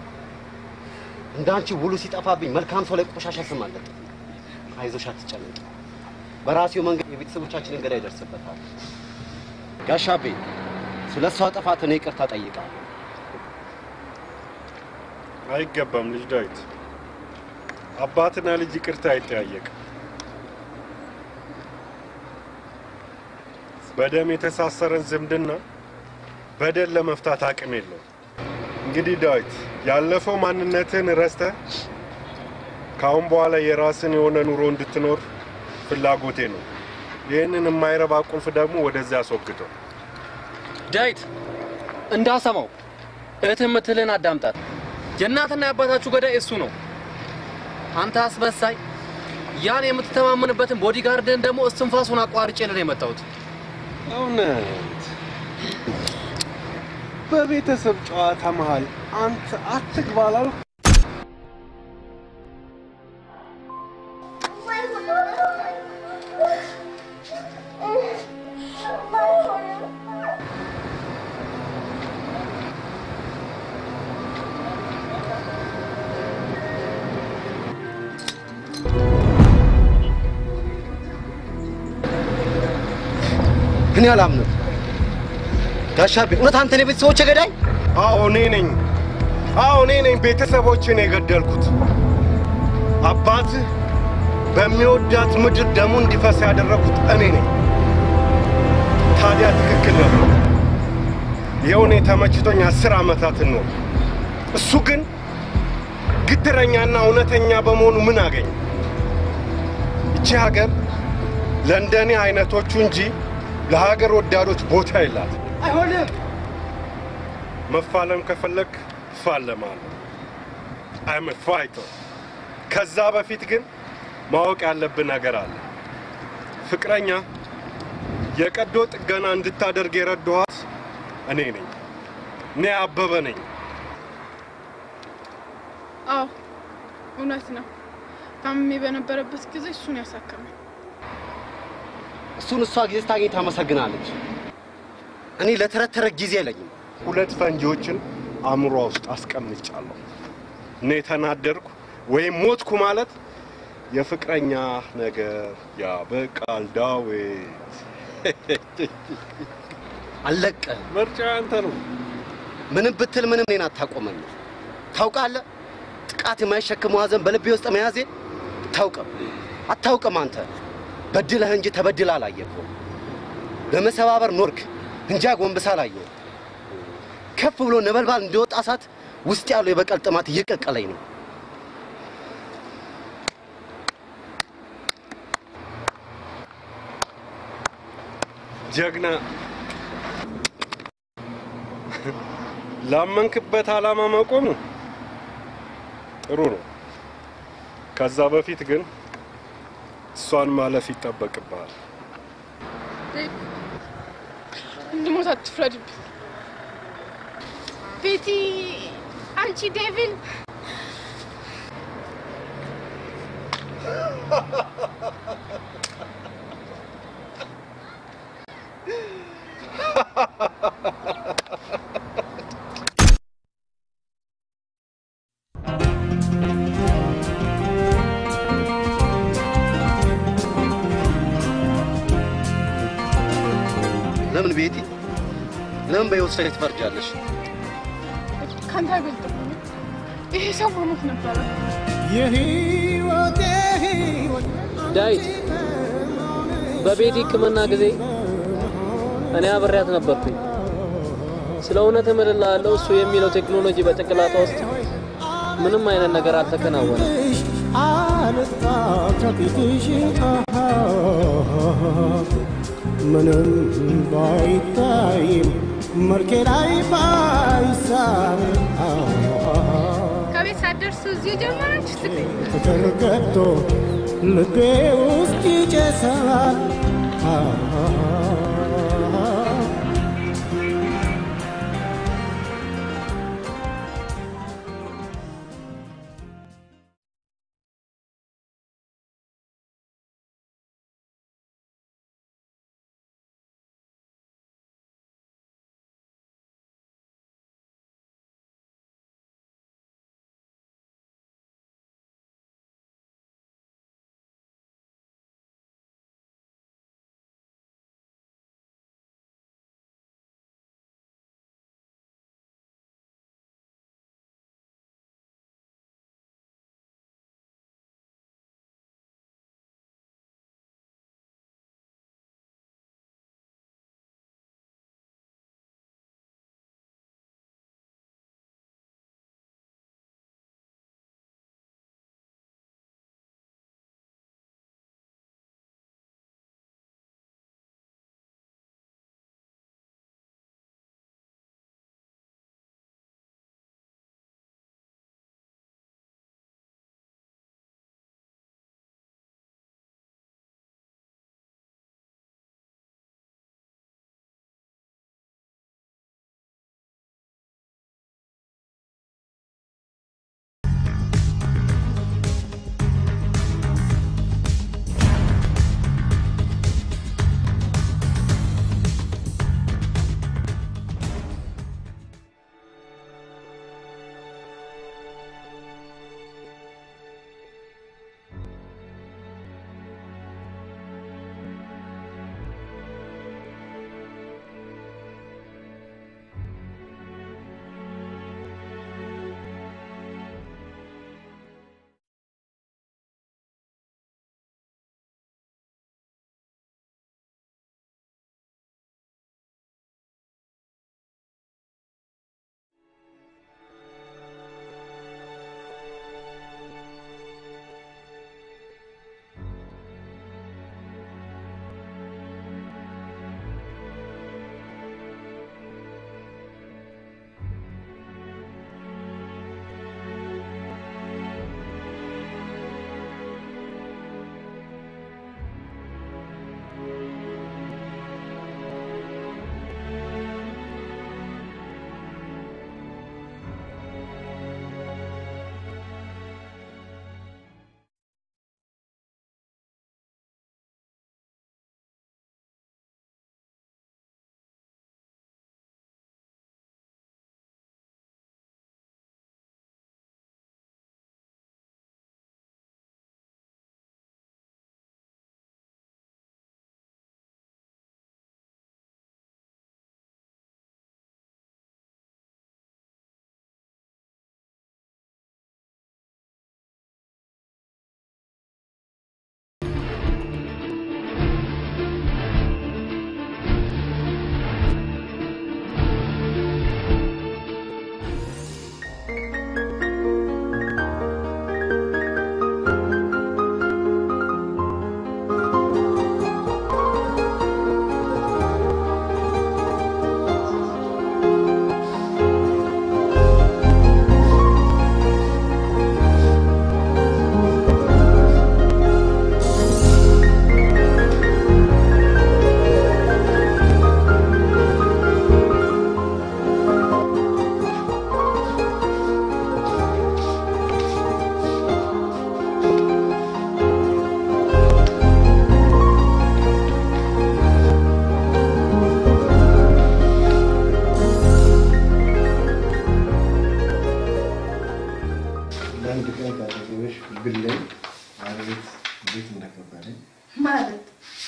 Speaker 4: እንዳንቺ ውሉ ሲጠፋብኝ መልካም ሰው ላይ ቆሻሻ ስም አለጥፍ። አይዞሽ፣ አትጨነቂ። በራሴው መንገድ የቤተሰቦቻችንን ገዳይ ይደርስበታል። ጋሻቤ፣ ስለ እሷ ጥፋት እኔ ይቅርታ ጠይቃለሁ።
Speaker 5: አይገባም። ልጅ ዳዊት አባትና ልጅ ይቅርታ አይጠያየቅም። በደም የተሳሰረን ዝምድና በደል ለመፍታት አቅም የለውም። እንግዲህ ዳዊት ያለፈው ማንነትን ረስተ ከአሁን በኋላ የራስን የሆነ ኑሮ እንድትኖር ፍላጎቴ ነው። ይህንን የማይረባ ቁልፍ ደግሞ ወደዚያ አስወግደው።
Speaker 3: ዳዊት እንዳሰማው እህትህ የምትልህን አዳምጣት። የእናትና የአባታችሁ ገዳይ እሱ ነው። አንተ አስመሳይ፣ ያን የምትተማመንበትን ቦዲጋርድን ደግሞ እስትንፋሱን አቋርጬ ልህ የመጣሁት
Speaker 5: እውነት በቤተሰብ ጨዋታ መሃል አንተ አትግባ አላልኩ?
Speaker 4: እኔ አላምንም። ጋሻቤ፣ እውነት አንተ ነው የቤተሰቦቼ ገዳይ?
Speaker 5: አዎ እኔ ነኝ። አዎ እኔ ነኝ ቤተሰቦችን የገደልኩት። አባትህ በሚወዳት ምድር ደሙ እንዲፈስ ያደረኩት እኔ ነኝ። ታዲያ ትክክል ነበር። ይኸው እኔ ተመችቶኝ አስር ዓመታትን ነው። እሱ ግን ግትረኛና እውነተኛ በመሆኑ ምን አገኘ? ይቺ ሀገር ለእንደኔ አይነቶቹ እንጂ ለሀገር ወዳዶች ቦታ የላት።
Speaker 8: አይሆንም።
Speaker 5: መፋለም ከፈለግ እፋለማለሁ። አይም ፋይተር። ከዛ በፊት ግን ማወቅ ያለብን ነገር አለ። ፍቅረኛ የቀዶ ጥገና እንድታደርግ የረዳኋት እኔ ነኝ። እኔ አበበ ነኝ።
Speaker 7: አዎ እውነት ነው። ታምሜ በነበረበት ጊዜ እሱን ያሳከመኝ።
Speaker 4: እሱን እሷ ጊዜ ስታገኝ ታመሰግናለች። እኔ ለተረት ተረት ጊዜ የለኝም።
Speaker 5: ሁለት ፈንጂዎችን አእምሯ ውስጥ አስቀምጫለሁ። እኔ ተናደርኩ ወይም ሞትኩ ማለት የፍቅረኛ ነገር ያበቃል። ዳዊት
Speaker 4: አልለቀህም።
Speaker 5: ምርጫ አንተ ነው።
Speaker 4: ምንም ብትል ምንም እኔን አታቆመኝም። ታውቃለህ፣ ጥቃት የማይሸክመው ሐዘን በልቤ ውስጥ መያዜ አታውቅም አታውቅም። አንተ በድለህ እንጂ ተበድለህ አላየኸውም። በመሰባበር ኖርክ እንጂ አጎንብሰህ አላየኸውም። ከፍ ብሎ ነበልባል እንደወጣ እሳት ውስጥ ያለው የበቀል ጥማት እየቀቀለኝ ነው።
Speaker 5: ጀግና ላመንክበት ዓላማ መቆሙ ጥሩ ነው። ከዛ በፊት ግን እሷን ማለፍ ይጠበቅብሃል።
Speaker 7: እንድሞት አትፍረድብኝ።
Speaker 2: ቤቲ አንቺ ዴቪል
Speaker 4: ለምን ቤቲ፣ ለምን በሕይወት ላይ ትፈርጃለሽ?
Speaker 7: ከአንተ አይበልጥም። ይሄ ሰው መሞት ነበረ።
Speaker 11: ዳዊት በቤት ሕክምና ጊዜ እኔ አብሬያት ነበርኩኝ። ስለ እውነት እምልልሃለሁ እሱ የሚለው ቴክኖሎጂ በጭንቅላቷ ውስጥ ምንም አይነት ነገር አልተከናወነም።
Speaker 1: አልጣ ከፊትሽ ምንም ባይታይም መልኬ ላይ ባይሳብ
Speaker 2: ከቤት ሳትደርሱ እዚሁ ጀመራችሁ?
Speaker 1: ፍቅር ገብቶ ልቤ ውስጥ ይጨሳል ለአንድ ቀን ካጠገብሽ ብለኝ አቤት እንዴት እንደከበደኝ
Speaker 12: ማለት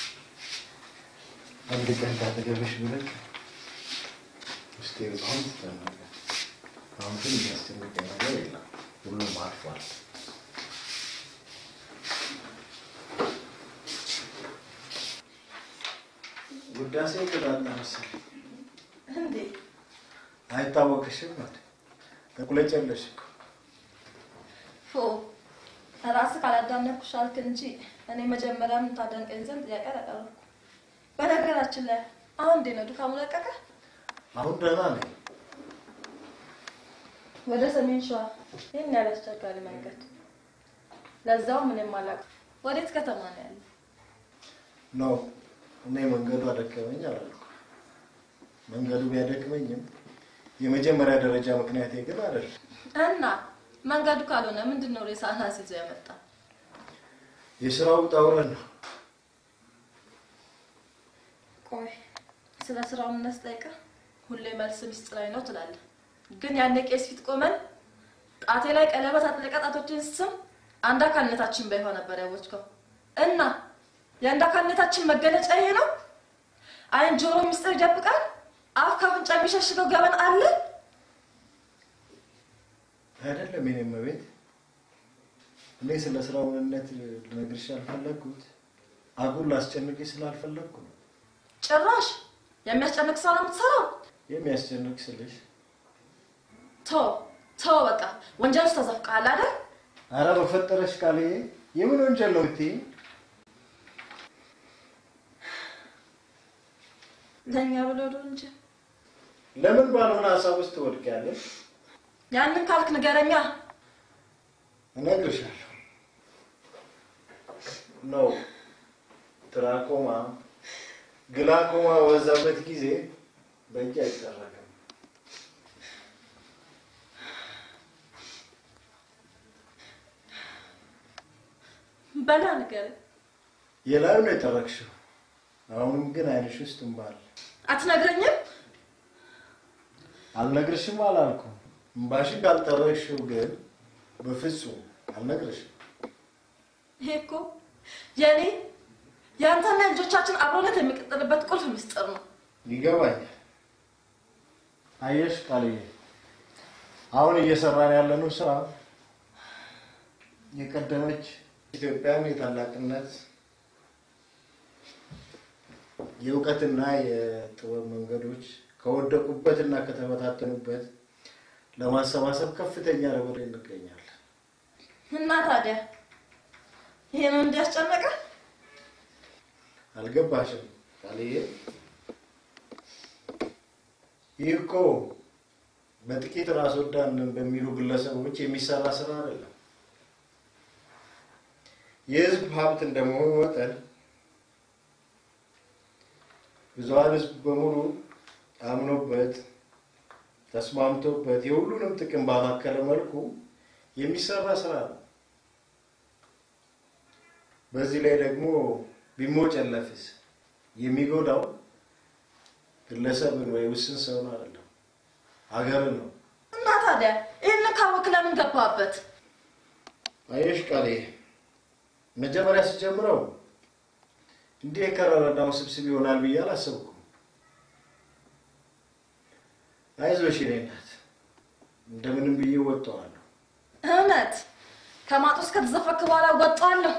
Speaker 1: አንድ ቀን ካጠገብሽ ብለኝ ውስጤ በጣም ተጨነቀ። አሁን ግን የሚያስጨንቀኝ ነገር የለም፣ ሁሉም አልፏል። ውዳሴ ቅጣት መሰለኝ
Speaker 12: እንዴ
Speaker 1: አይታወቅሽም ማለት ተቁለጨለሽ እኮ
Speaker 12: ፎ ራስህ ካላዳነኩሽ አልክ እንጂ እኔ መጀመሪያም ታደንቀኝ ዘንድ ጥያቄ አላቀረብኩም። በነገራችን ላይ አሁን እንዴት ነው ድካሙ ለቀቀ?
Speaker 1: አሁን ደህና ነኝ።
Speaker 12: ወደ ሰሜን ሸዋ ይህን ያህል አስቸጋሪ መንገድ ለዛው ምንም አላውቅም። ወዴት ከተማ ነው ያለ?
Speaker 1: ኖ እኔ መንገዱ አደከመኝ አላልኩም። መንገዱ ቢያደክመኝም የመጀመሪያ ደረጃ ምክንያቴ ግን አይደለም።
Speaker 12: እና መንገዱ ካልሆነ ምንድን ነው ሬሳህን አስይዞ ያመጣ?
Speaker 1: የስራው ውጣ ውረድ ነው።
Speaker 12: ቆይ ስለ ስራው እናስጠይቅህ። ሁሌ መልስ ሚስጥራዊ ነው ትላለህ፣ ግን ያኔ ቄስ ፊት ቆመን ጣቴ ላይ ቀለበት አጥልቀህ ጣቶችን ስም አንድ አካልነታችን ባይሆን ነበር ያወጅከው። እና የአንድ አካልነታችን መገለጫ ይሄ ነው። አይን ጆሮ ሚስጥር ይደብቃል፣ አፍ ከአፍንጫ የሚሸሽገው ገበን አለ።
Speaker 1: አይደለም የኔ እመቤት፣ እኔ ስለ ስራው ምንነት ልነግርሽ ያልፈለግኩት አጉል ላስጨንቅሽ ስላልፈለግኩ ነው።
Speaker 12: ጭራሽ የሚያስጨንቅ ስራ ነው የምትሰራው።
Speaker 1: የሚያስጨንቅ ስልሽ
Speaker 12: ቶ ቶ በቃ ወንጀል ውስጥ ተዘፍቀሃል አይደል?
Speaker 1: አረ በፈጠረሽ ቃልዬ፣ የምን ወንጀል ነው ብትይኝ?
Speaker 12: ለእኛ ብሎ እንጂ
Speaker 1: ለምን ባልሆነ ሀሳብ ውስጥ ትወድቂያለሽ?
Speaker 12: ያንን ካልክ ንገረኛ።
Speaker 1: እነግርሻለሁ። ነው ትራኮማ ግላኮማ በበዛበት ጊዜ በእጅ አይጠረግም።
Speaker 12: በላ ንገረኝ።
Speaker 1: የላዩ ነው የጠረግሽው። አሁንም ግን አይንሽ ውስጥ እምባ አለ።
Speaker 12: አትነግረኝም?
Speaker 1: አልነግርሽም አላልኩም። እምባሽን ካልጠረግሽው ግን በፍጹም አልነግርሽም።
Speaker 12: ይሄ እኮ የእኔ የአንተና የልጆቻችን አብሮነት የሚቀጥልበት ቁልፍ ምስጢር ነው።
Speaker 1: ይገባኛል። አየሽ ቃልዬ፣ አሁን እየሰራን ያለነው ስራ የቀደመች ኢትዮጵያን የታላቅነት የእውቀትና የጥበብ መንገዶች ከወደቁበትና ከተበታተኑበት ለማሰባሰብ ከፍተኛ ርብር እንገኛለን።
Speaker 12: እና ታዲያ ይሄ ነው እንዲያስጨነቀ?
Speaker 1: አልገባሽም ቃልዬ? ይህ እኮ በጥቂት ራስ ወዳድ በሚሉ ግለሰቦች የሚሰራ ስራ አይደለም። የህዝብ ሀብት እንደመሆኑ መጠን ብዙሀን ህዝብ በሙሉ አምኖበት ተስማምቶበት የሁሉንም ጥቅም ባማከለ መልኩ የሚሰራ ስራ ነው። በዚህ ላይ ደግሞ ቢሞጨለፍስ የሚጎዳው ግለሰብን ወይ ውስን ሰውን አይደለም፣ ሀገርን ነው።
Speaker 12: እና ታዲያ ይህን ካወክ ለምን ገባበት?
Speaker 1: አየሽ ቃሌ፣ መጀመሪያ ስጀምረው እንዲህ የከረረና ውስብስብ ይሆናል ብዬ አላሰብኩም። አይዞሽ የኔ እናት፣ እንደምንም ብዬ ወጣዋለሁ።
Speaker 12: እውነት ከማጡ ውስጥ ከተዘፈክ በኋላ ወጣለሁ።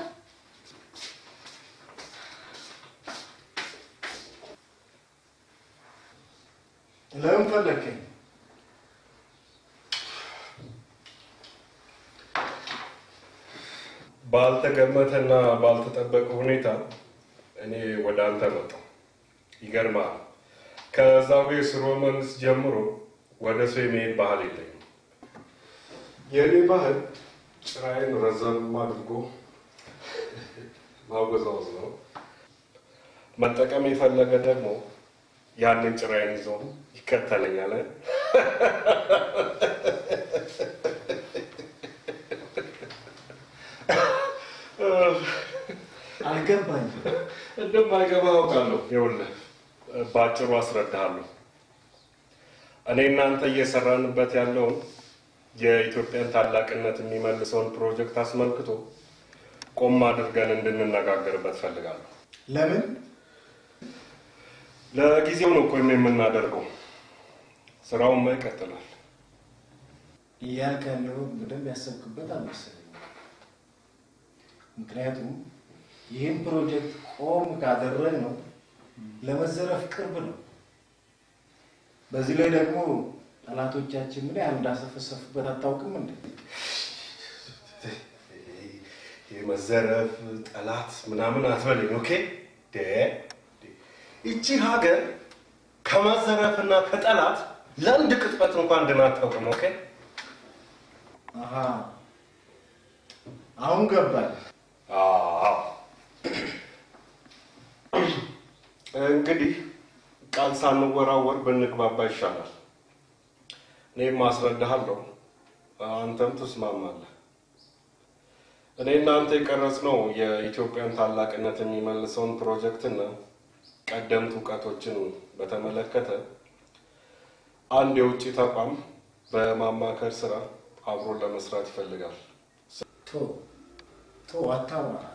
Speaker 1: ለምን ፈለግከኝ?
Speaker 5: ባልተገመተና ባልተጠበቀ ሁኔታ እኔ ወደ አንተ መጣሁ። ይገርማል። ከዛዌ ስርወ መንግስት ጀምሮ ወደ ሰው የመሄድ ባህል የለኝም። የእኔ ባህል ጭራዬን ረዘም አድርጎ ማወዛወዝ ነው። መጠቀም የፈለገ ደግሞ ያንን ጭራዬን ይዞ ይከተለኛል።
Speaker 1: አልገባኝም።
Speaker 5: እንደማይገባ አውቃለሁ። ይኸውልህ በአጭሩ አስረዳሃለሁ። እኔ እናንተ እየሰራንበት ያለውን የኢትዮጵያን ታላቅነት የሚመልሰውን ፕሮጀክት አስመልክቶ ቆም አድርገን እንድንነጋገርበት ፈልጋለሁ።
Speaker 1: ለምን?
Speaker 5: ለጊዜው ነው ቆይም የምናደርገው። ስራውማ ይቀጥላል።
Speaker 1: እያልክ ያለው በደንብ ያሰብክበት አልመሰለኝም። ምክንያቱም ይህን ፕሮጀክት ቆም ካደረግ ነው ለመዘረፍ ቅርብ ነው። በዚህ ላይ ደግሞ ጠላቶቻችን ምን ያህል እንዳሰፈሰፉበት አታውቅም እንዴ?
Speaker 5: የመዘረፍ ጠላት ምናምን አትበለኝ። ኦኬ ደ ይቺ ሀገር ከመዘረፍና ከጠላት ለአንድ ቅጽበት እንኳን ድና አታውቅም። ኦኬ
Speaker 1: አሃ አሁን ገባል።
Speaker 5: አዎ እንግዲህ ቃል ሳንወራወር ብንግባባ ይሻላል። እኔም አስረዳሃለሁ፣ አንተም ትስማማለህ። እኔ እናንተ የቀረጽነው የኢትዮጵያን ታላቅነት የሚመልሰውን ፕሮጀክትና ቀደምት እውቀቶችን በተመለከተ አንድ የውጭ ተቋም በማማከር ስራ አብሮ ለመስራት ይፈልጋል።
Speaker 1: ቶ ቶ አታውራ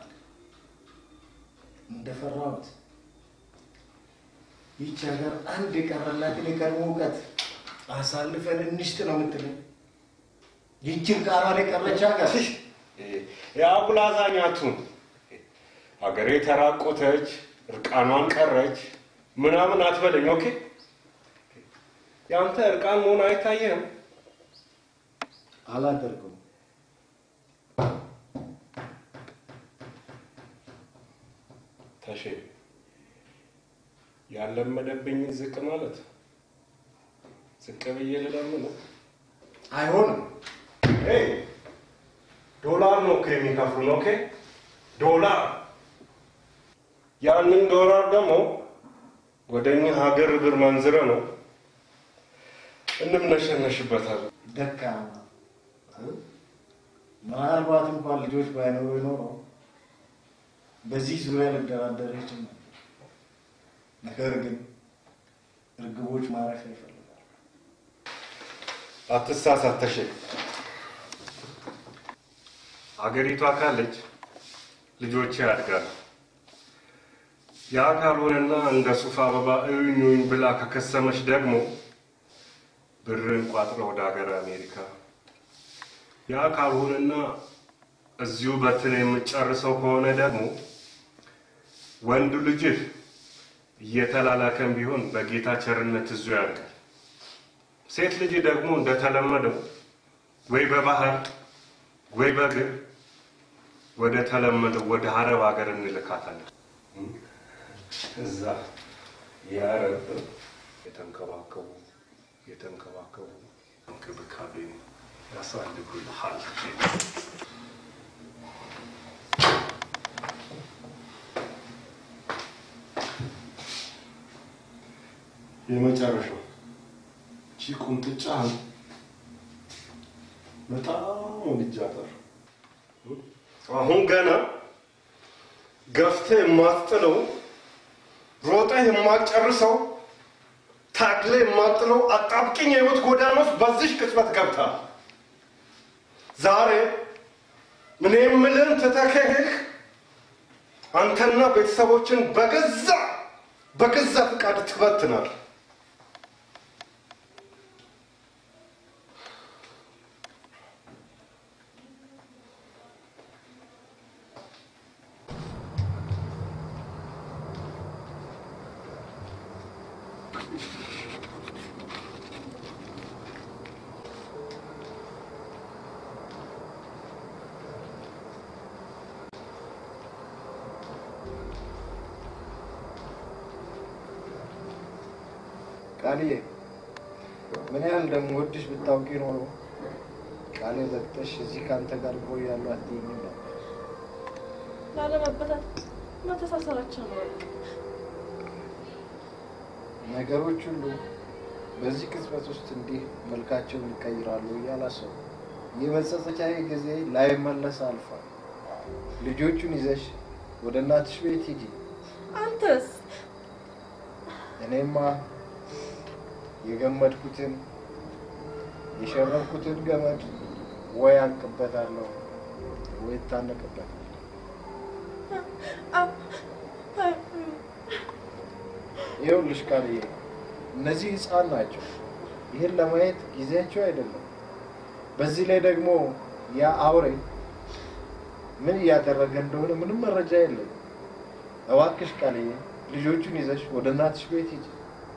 Speaker 1: እንደፈራሁት ይቺ ሀገር አንድ የቀረላትን የቀድሞ እውቀት አሳልፈን እንሽጥ ነው የምትለኝ? ይችን ቃሏን የቀረች ሀገር
Speaker 5: የአጉላዛኛቱን ሀገሬ ተራቆተች፣ እርቃኗን ቀረች ምናምን አትበለኝ። ኦኬ ያንተ እርቃን መሆን አይታየህም?
Speaker 1: አላደርገውም።
Speaker 5: ተሼ ያለመደብኝ ዝቅ ማለት ዝቅ ብዬ ልለምን
Speaker 1: አይሆንም።
Speaker 5: ሄይ ዶላር ነው እኮ የሚከፍሉን። ኦኬ ዶላር። ያንን ዶላር ደግሞ ወደ እኛ ሀገር ብር መንዝረ ነው እንምነሸነሽበታለን።
Speaker 1: ደካማ ምናልባት እንኳን ልጆች ባይኖሩ ይኖረው በዚህ ዙሪያ ልደራደር ይችል ነበር። ነገር ግን እርግቦች ማረፊያ ይፈልጋል።
Speaker 5: አትሳሳት ተሼ። አገሪቷ ካለች ልጆቼ ያድጋሉ። ያ ካልሆነና እንደ ሱፍ አበባ እዩኝ ብላ ከከሰመች ደግሞ ብርን ቋጥረ ወደ ሀገር አሜሪካ ያ ካልሆነና እዚሁ በትን የምጨርሰው ከሆነ ደግሞ ወንዱ ልጅህ እየተላላከም ቢሆን በጌታ ቸርነት እዙ ያድጋል። ሴት ልጅ ደግሞ እንደተለመደው ወይ በባህር ወይ በእግር ወደ ተለመደው ወደ አረብ ሀገር እንልካታለን። እዛ የአረብ የተንከባከቡ የተንከባከቡ እንክብካቤ ያሳልጉልሃል። የመጨረሻው እቺ ቁንጥጫህን በጣም ወድጃታለሁ። አሁን ገና ገፍተህ የማትጥለው ሮጠህ የማትጨርሰው ታግለህ የማትጥለው አጣብቂኝ የህይወት ጎዳና ውስጥ በዚህ ቅጽበት ገብተሃል። ዛሬ እኔ የምልህን ትተህ ከሄድክ አንተና ቤተሰቦችን በገዛ በገዛ ፍቃድ ትበትናል።
Speaker 1: ቃልዬ ምን ያህል እንደምወድሽ ብታውቂ ኖሮ ቃሌ ዘግተሽ እዚህ ከአንተ ጋር እቆያለሁ አትይኝም ነበር።
Speaker 12: ላለመበታት መተሳሰራችን ነው። በቃ
Speaker 1: ነገሮች ሁሉ በዚህ ቅጽበት ውስጥ እንዲህ መልካቸውን ይቀይራሉ እያላሰቡ የመጸጸቻዬ ጊዜ ላይመለስ አልፏል። ልጆቹን ይዘሽ ወደ እናትሽ ቤት ሂጂ።
Speaker 12: አንተስ
Speaker 1: እኔማ የገመድኩትን የሸረብኩትን ገመድ ወይ አንቅበታለሁ ወይ እታነቅበታለሁ። ይኸውልሽ ቃልዬ፣ እነዚህ ህፃን ናቸው። ይህን ለማየት ጊዜያቸው አይደለም። በዚህ ላይ ደግሞ ያ አውሬ ምን እያደረገ እንደሆነ ምንም መረጃ የለም። እባክሽ ቃልዬ ልጆቹን ይዘሽ ወደ እናትሽ ቤት ሂጂ።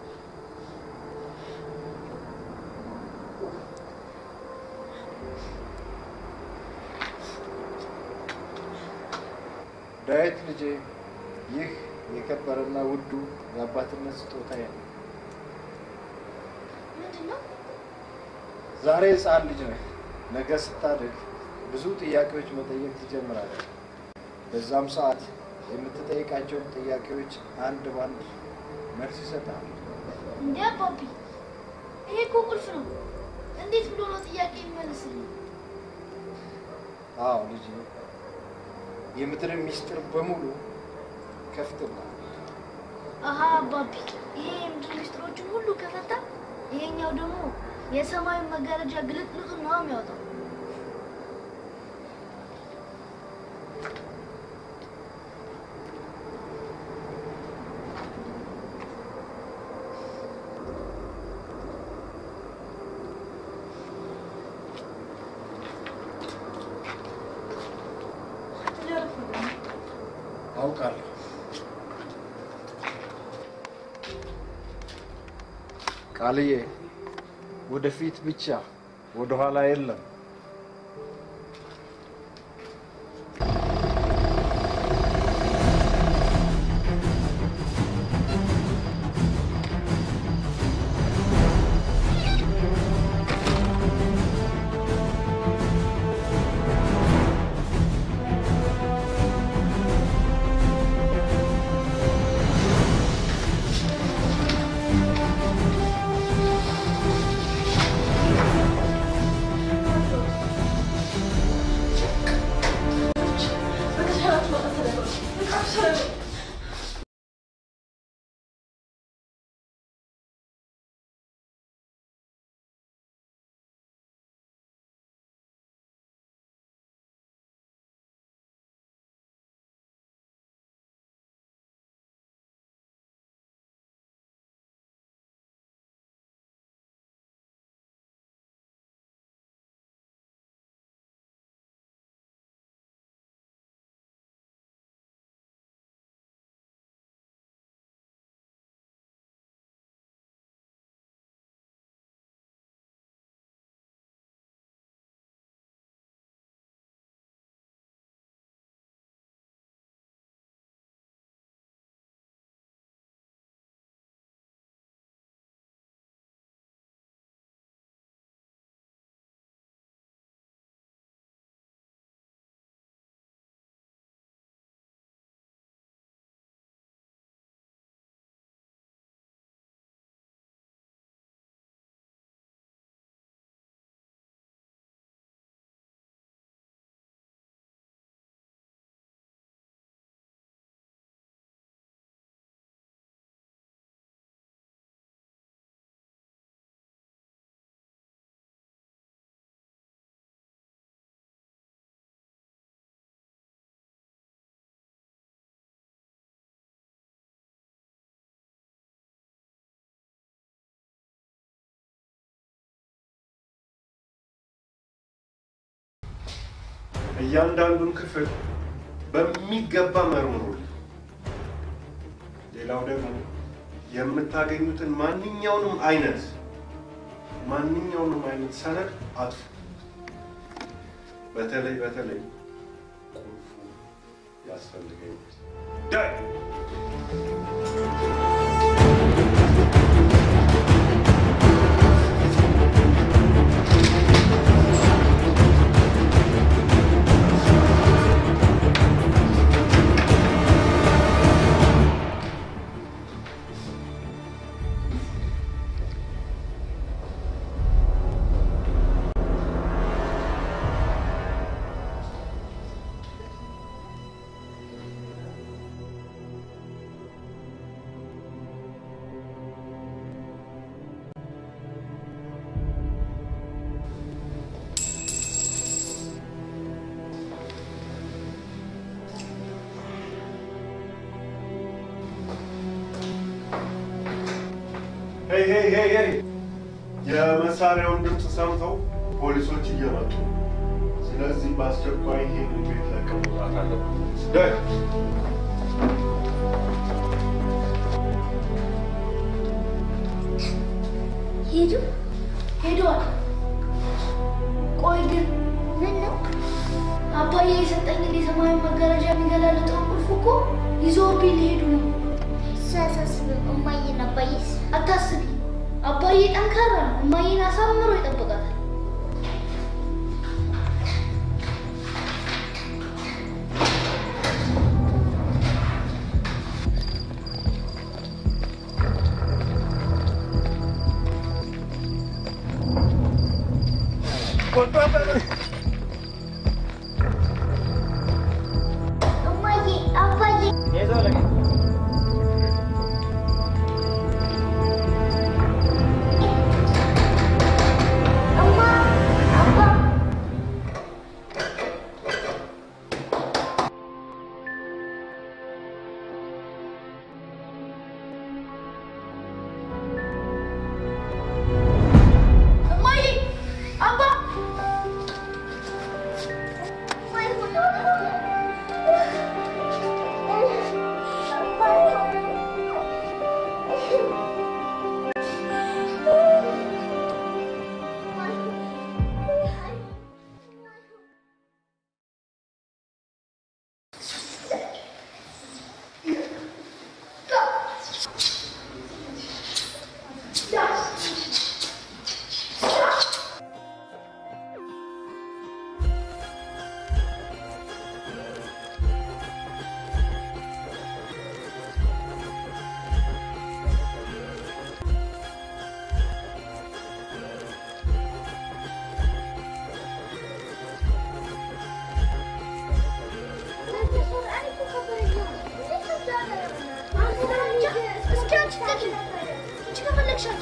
Speaker 1: ዳዊት ልጄ፣ ይህ የከበረና ውዱ የአባትነት ስጦታዬ ነው። ዛሬ ህፃን ልጅ ነህ። ነገ ስታድግ ብዙ ጥያቄዎች መጠየቅ ትጀምራለህ። በዛም ሰዓት የምትጠይቃቸውን ጥያቄዎች አንድ ባንድ መልስ ይሰጣል።
Speaker 13: እንዴ አባቢ፣ ይሄ እኮ ቁልፍ ነው። እንዴት ብሎ ነው ጥያቄ የሚመልስልኝ?
Speaker 1: አዎ ልጅ፣ የምድርን ሚስጥር በሙሉ ከፍትልሃል።
Speaker 13: አሀ አባቢ፣ ይሄ የምድር ሚስጥሮችን ሁሉ ከፈታ፣ ይሄኛው ደግሞ የሰማዩን መጋረጃ ግልጥልጡን ነው የሚያወጣው።
Speaker 1: አውቃለሁ። ቃልዬ፣ ወደፊት ብቻ ወደኋላ የለም።
Speaker 5: እያንዳንዱን ክፍል በሚገባ መርምሩልኝ። ሌላው ደግሞ የምታገኙትን ማንኛውንም አይነት ማንኛውንም አይነት ሰነድ አጥፉ። በተለይ በተለይ ቁልፉ ያስፈልገኛል። ዳይ ሄይ ሄይ ሄይ ሄይ! የመሳሪያውን ድምፅ ሰምተው ፖሊሶች እየመጡ ነው። ስለዚህ በአስቸኳይ ይሄን ቤት ለቀው መውጣት አለብን። ዳይ
Speaker 13: ሄዱ ሄደዋል። ቆይ ግን ምን ነው አባዬ የሰጠኝን የሰማያዊ መጋረጃ የሚገላለጠውን ቁልፍ እኮ ይዘውብኝ ሊሄዱ ነው። እሱ አያሳስብም። እማዬን አባዬስ? አታስቢ፣ አባዬ ጠንካራ ነው። እማዬን አሳምሮ ይጠብቃታል። እማዬ አባዬ እማ አባ እማዬ አባ እስኪ አንቺ ተኪ አንቺ ከፈለግሻት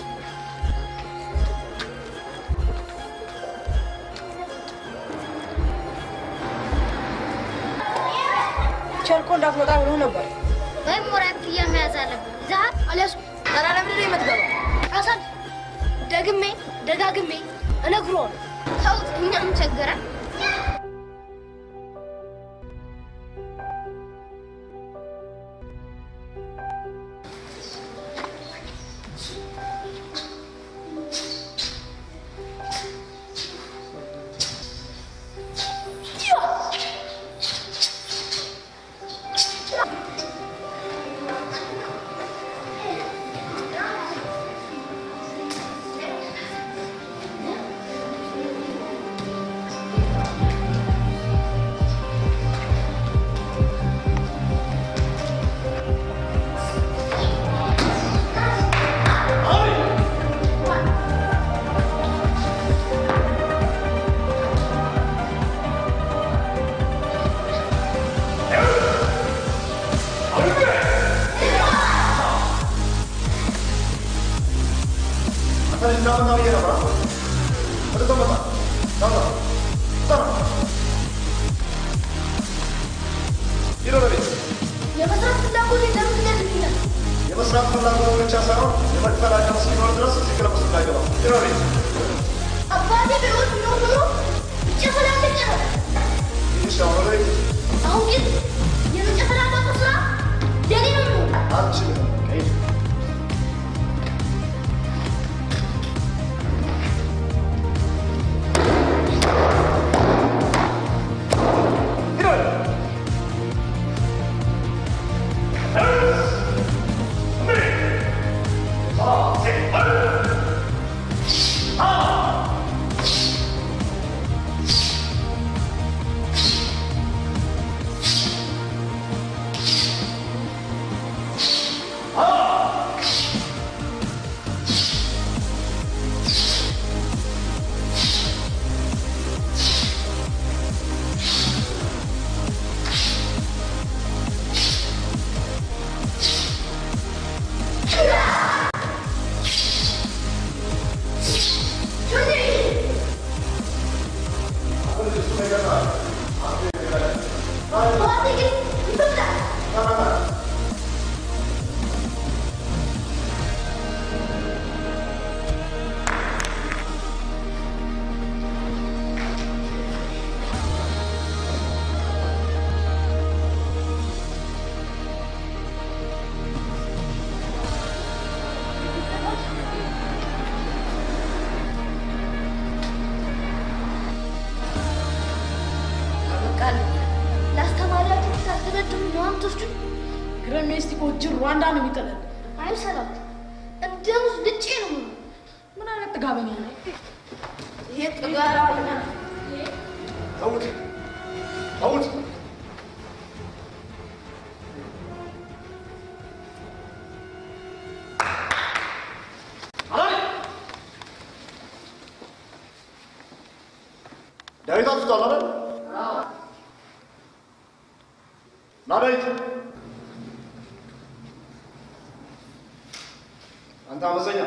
Speaker 14: ቸርኮ እንዳትመጣ ብሎ ነበር።
Speaker 13: ወይም ወራን ፍያ መያዝ አለብን። ዛት አለሱ
Speaker 14: ኧረ ለምንድን ነው የምትገባው?
Speaker 13: አሳል ደግሜ ደጋግሜ እነግረዋለሁ። ተውት፣ እኛም ቸገረን። የመስራት ፍላጎት ለምን ትገድልኛል?
Speaker 15: የመስራት ፍላጎት ብቻ ሳይሆን የመክፈል አቅም እስኪኖር ድረስ እዚህ ክለብ ውስጥ እንዳይገባ ይሮሪ
Speaker 13: አባቴ በሕይወት ቢኖር ኖሮ ይጨፈላለቅ ነበር።
Speaker 15: ትንሽ አሁን ላይ
Speaker 13: አሁን ግን የተጨፈላለቁ ስራ የኔ ነው የሚሆነው።
Speaker 15: አልችልም ቀይ
Speaker 9: Ah!
Speaker 13: እላለሁ። ለአስተማሪያችሁ ታስደበድቡ ነው አምቶስዱን
Speaker 14: ግረሜስቲኮ ጅን ሩዋንዳ ነው የሚጥለን።
Speaker 13: አይ ሰላም እንደ ሙዝ ልጬ ነው የምሆነው።
Speaker 14: ምን አይነት ጥጋበኛ ነው?
Speaker 13: ይሄ ጥጋራ
Speaker 15: ተውት ተውት። ዳዊት አጥፍቷል አይደል? ና ዳዊት፣ አንተ አመፀኛ።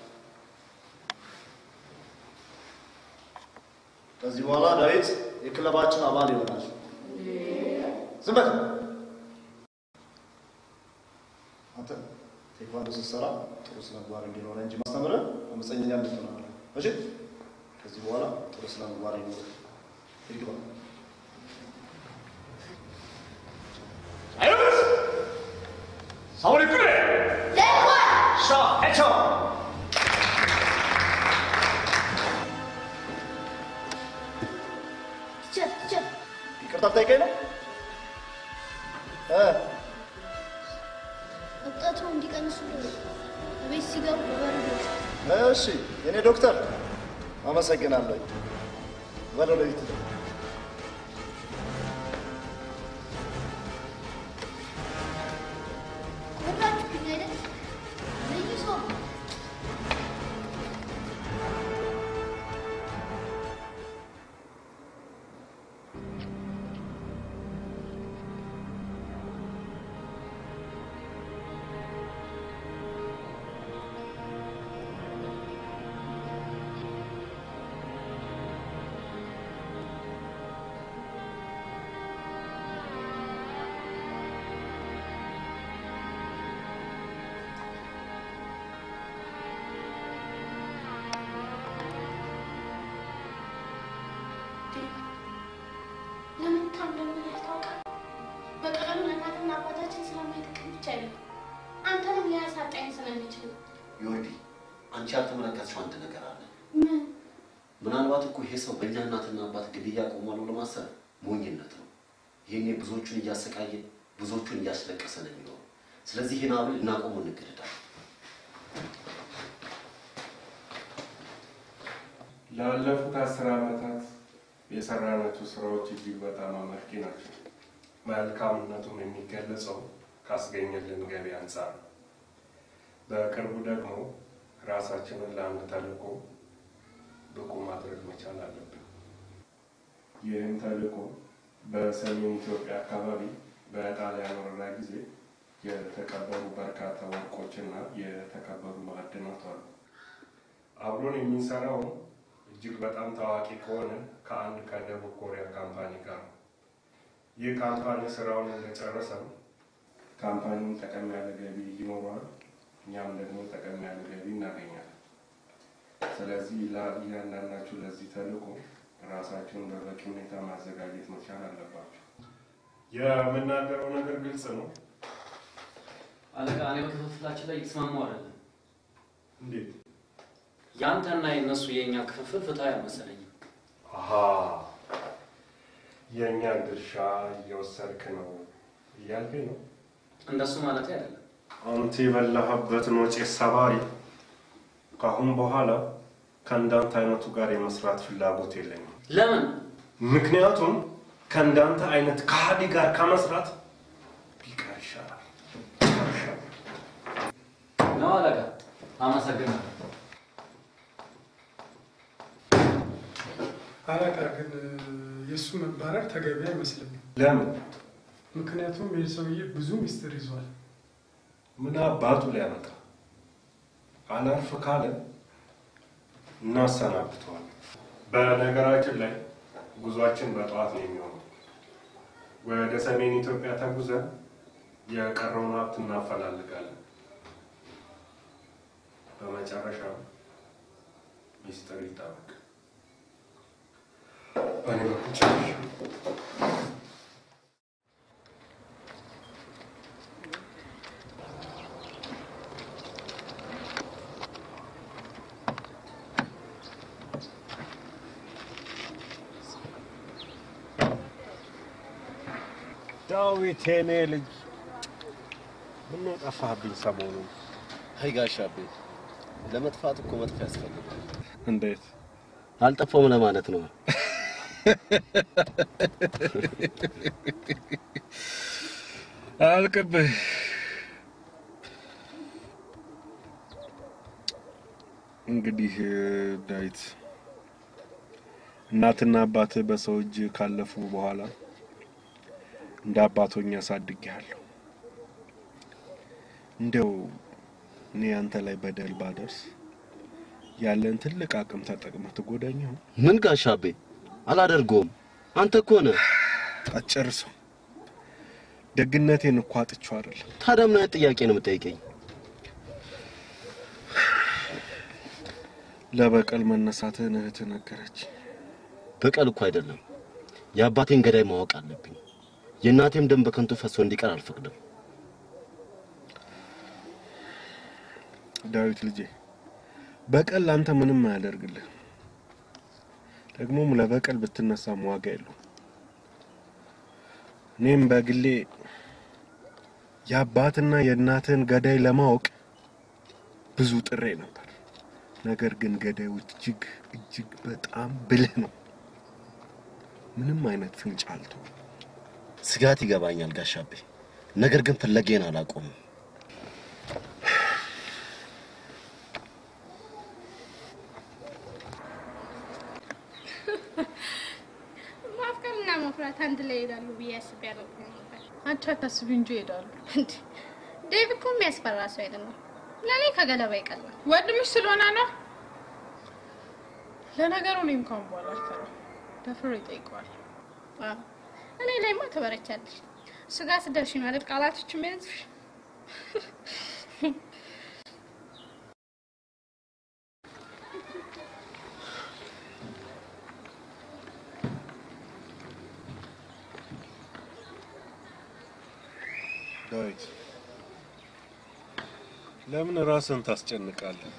Speaker 15: ከዚህ በኋላ ዳዊት የክለባችን አባል ይሆናል። ዝም በል አንተ። ቴክቫንዶ ስትሰራ ጥሩ ስነ ምግባር እንዲኖረ እንጂ ማስተምረህ አመፀኛ እንድትሆን አይደለም። እሺ? ከዚህ በኋላ ጥሩ ስነ ምግባር ይኖር። ሂድ ግባ።
Speaker 5: 사원이 끄래! 샤, 해쳐!
Speaker 13: ቲቸር ቲቸር
Speaker 15: ይቅርታ ጠይቀኝ ነው እ
Speaker 13: እብጠቱ እንዲቀንሱ ቤት ሲገቡ በበረዶ
Speaker 15: እሺ የኔ ዶክተር አመሰግናለሁ። ወደ ቤት
Speaker 13: ወራችሁብኝ አይደል? ልዩ ሰው ነው። ለምን እንደምን ያስታውቃል? በቀላሉ ለእናትና አባታችን ስለማይጠቅም ብቻ አይደለም አንተንም ሊያሳጣኝ ስለሚችል ነው።
Speaker 4: ዮርዲ፣ አንቺ ያልተመለከትሽው አንድ ነገር አለ።
Speaker 13: ምን
Speaker 4: ምናልባት እኮ ይሄ ሰው በእኛ እናትና አባት ግድያ ቆሟል ብሎ ማሰብ ሞኝነት ነው። ይሄኔ ብዙዎቹን እያሰቃየ ብዙዎቹን እያስለቀሰ ነው የሚኖረው። ስለዚህ ይህን አብል እናቆሙ እንገደዳለን።
Speaker 5: ላለፉት አስር ዓመታት የሰራናቸው ስራዎች እጅግ በጣም አመርቂ ናቸው። መልካምነቱም የሚገለጸው ካስገኘልን ገቢ አንጻር ነው። በቅርቡ ደግሞ ራሳችንን ለአንድ ተልዕኮ ብቁ ማድረግ መቻል አለብን። ይህም ተልዕኮ በሰሜን ኢትዮጵያ አካባቢ በጣሊያን ወረራ ጊዜ የተቀበሩ በርካታ ወርቆችና የተከበሩ ማዕድናት አሉ። አብሮን የሚሰራው እጅግ በጣም ታዋቂ ከሆነ ከአንድ ከደቡብ ኮሪያ ካምፓኒ ጋር ነው። ይህ ካምፓኒ ስራውን እንደጨረሰም ካምፓኒውን ጠቀም ያለ ገቢ ይኖረዋል፣ እኛም ደግሞ ጠቀም ያለ ገቢ እናገኛለን። ስለዚህ ላ- እያንዳንዳችሁ ለዚህ ተልዕኮ ራሳችሁን በበቂ ሁኔታ ማዘጋጀት መቻል አለባችሁ። የምናገረው ነገር ግልጽ ነው።
Speaker 11: አለቃ፣ እኔ በክፍፍላችን ላይ የተስማማው አይደለም።
Speaker 5: እንዴት?
Speaker 11: ያንተና የእነሱ የእኛ ክፍፍል ፍትሃዊ አልመሰለኝም።
Speaker 5: አሀ የእኛን ድርሻ እየወሰድክ ነው እያልከኝ ነው?
Speaker 11: እንደሱ ማለት አይደለም።
Speaker 5: አንተ የበላህበትን ወጪ ሰባሪ ከአሁን በኋላ ከእንዳንተ አይነቱ ጋር የመስራት ፍላጎት የለኝም።
Speaker 11: ለምን?
Speaker 5: ምክንያቱም ከእንዳንተ አይነት ከሃዲ ጋር ከመስራት ቢቀር ይሻላል።
Speaker 11: ነው አለቃ። አመሰግናለሁ።
Speaker 6: አለቃ ግን የእሱ መባረር ተገቢ አይመስለኝም።
Speaker 5: ለምን?
Speaker 6: ምክንያቱም ይህ ሰውዬ ብዙ ሚስጥር ይዟል።
Speaker 5: ምን አባቱ ሊያመጣ አላርፍ ካለ እናሰናብተዋል። በነገራችን ላይ ጉዟችን በጠዋት ነው የሚሆነው። ወደ ሰሜን ኢትዮጵያ ተጉዘን የቀረውን ሀብት እናፈላልጋለን። በመጨረሻም ሚስጥር ይጠበቅ። በእኔ በኩል ጨርሻለሁ። ዳዊት የኔ ልጅ ምነው ጠፋህብኝ ሰሞኑን?
Speaker 4: አይ ጋሽ አቤ ለመጥፋት እኮ መጥፎ ያስፈልጋል።
Speaker 5: እንዴት
Speaker 4: አልጠፋውም ለማለት ነው።
Speaker 5: አልቅብህ እንግዲህ ዳዊት እናትና አባትህ በሰው እጅ ካለፉ በኋላ እንደ አባቶኝ አሳድጌሃለሁ። እንደው እኔ አንተ ላይ በደል ባደርስ ያለን ትልቅ አቅም ተጠቅመህ ትጎዳኝ ይሆን?
Speaker 4: ምን ጋሽ አቤ አላደርገውም። አንተ እኮ ነህ።
Speaker 5: አትጨርሰው። ደግነቴን እኮ አጥቼው አይደለም።
Speaker 4: ታዲያ ምን አይነት ጥያቄ ነው የምጠይቀኝ?
Speaker 5: ለበቀል መነሳትህን እህትህ ነገረች።
Speaker 4: በቀል እኮ አይደለም። የአባቴን ገዳይ ማወቅ አለብኝ። የእናቴም ደም በከንቱ ፈሶ እንዲቀር አልፈቅድም።
Speaker 5: ዳዊት ልጄ፣ በቀል ለአንተ ምንም አያደርግልህ። ደግሞም ለበቀል ብትነሳም ዋጋ የለውም። እኔም በግሌ የአባትና የእናትህን ገዳይ ለማወቅ ብዙ ጥሬ ነበር። ነገር ግን ገዳዩ እጅግ እጅግ በጣም ብልህ ነው። ምንም አይነት ፍንጭ አልተወም።
Speaker 4: ስጋት ይገባኛል ጋሽ አቤ፣ ነገር ግን ፍለጌን አላቆምም።
Speaker 2: ማፍቀርና መፍራት አንድ ላይ ይሄዳሉ ብዬ አስቤ አላውቅም ነበር።
Speaker 7: አንቺ አታስቢ እንጂ ይሄዳሉ።
Speaker 2: እንዴ ዴቭ እኮ የሚያስፈራ ሰው አይደለም። ለእኔ ከገለባ ይቀላል።
Speaker 7: ወንድምሽ ስለሆነ ነው። ለነገሩ እኔም ካሁን በኋላ አልፈራም። ደፍሮ ይጠይቀዋል።
Speaker 2: አዎ፣ እኔ ላይማ ትበረቻለሽ። ስጋ ስደርሽ ነው አይደል ቃላቶች የሚያዝሽ?
Speaker 5: ዳዊት ለምን ራስን ታስጨንቃለህ?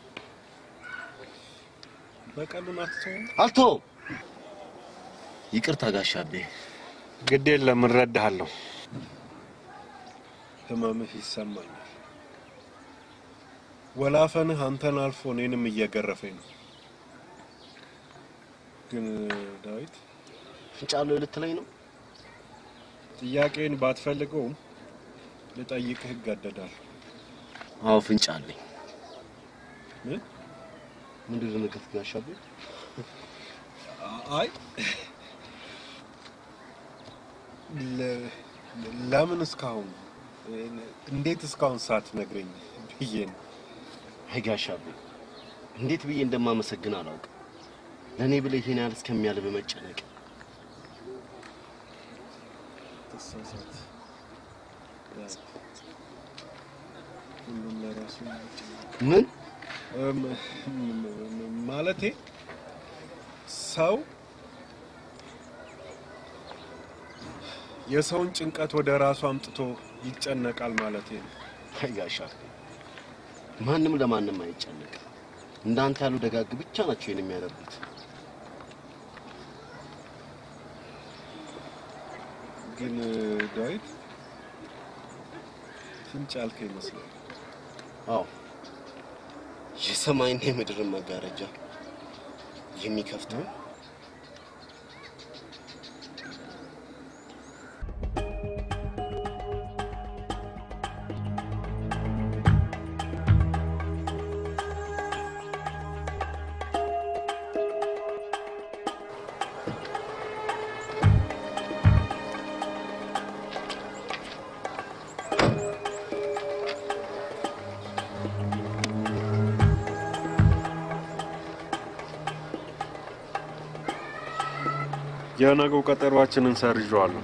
Speaker 5: በቀሉን አትተውም?
Speaker 4: አልተውም። ይቅርታ ጋሽ አቤ።
Speaker 5: ግድ የለም እረዳሃለሁ። ህመምህ ይሰማኛል። ወላፈንህ አንተን አልፎ እኔንም እየገረፈኝ ነው። ግን ዳዊት
Speaker 4: ፍንጫሎ ልትለኝ ነው?
Speaker 5: ጥያቄን ባትፈልገውም ልጠይቅህ እገደዳለሁ።
Speaker 4: አዎ ፍንጭ አለኝ።
Speaker 5: ምን?
Speaker 4: ምንድን ነው ነገር ጋሽ አቤ?
Speaker 5: አይ ለ- ለምን እስካሁን እንዴት እስካሁን ሳትነግረኝ ብዬ ነው።
Speaker 4: አይ ጋሽ አቤ፣ እንዴት ብዬ እንደማመሰግን አላውቅም። ለእኔ ብለህ ይሄን ያህል እስከሚያልብ መጨነቅ
Speaker 5: ተሳሳት። ሁሉም ለራሱ ይጨነቅ።
Speaker 4: ምን
Speaker 5: እም፣ እም፣ ማለቴ ሰው የሰውን ጭንቀት ወደ ራሱ አምጥቶ ይጨነቃል ማለቴ ነው።
Speaker 4: አይ ጋሽ አቤ፣ ማንም ለማንም አይጨነቅም። እንዳንተ ያሉ ደጋግ ብቻ ናቸው ይሄን የሚያደርጉት።
Speaker 5: ግን ዳዊት ፍንጭ ያልከ ይመስላል።
Speaker 4: አዎ የሰማይና የምድርን መጋረጃ የሚከፍተው
Speaker 5: የነገው ቀጠሯችንን ሰርዤዋለሁ።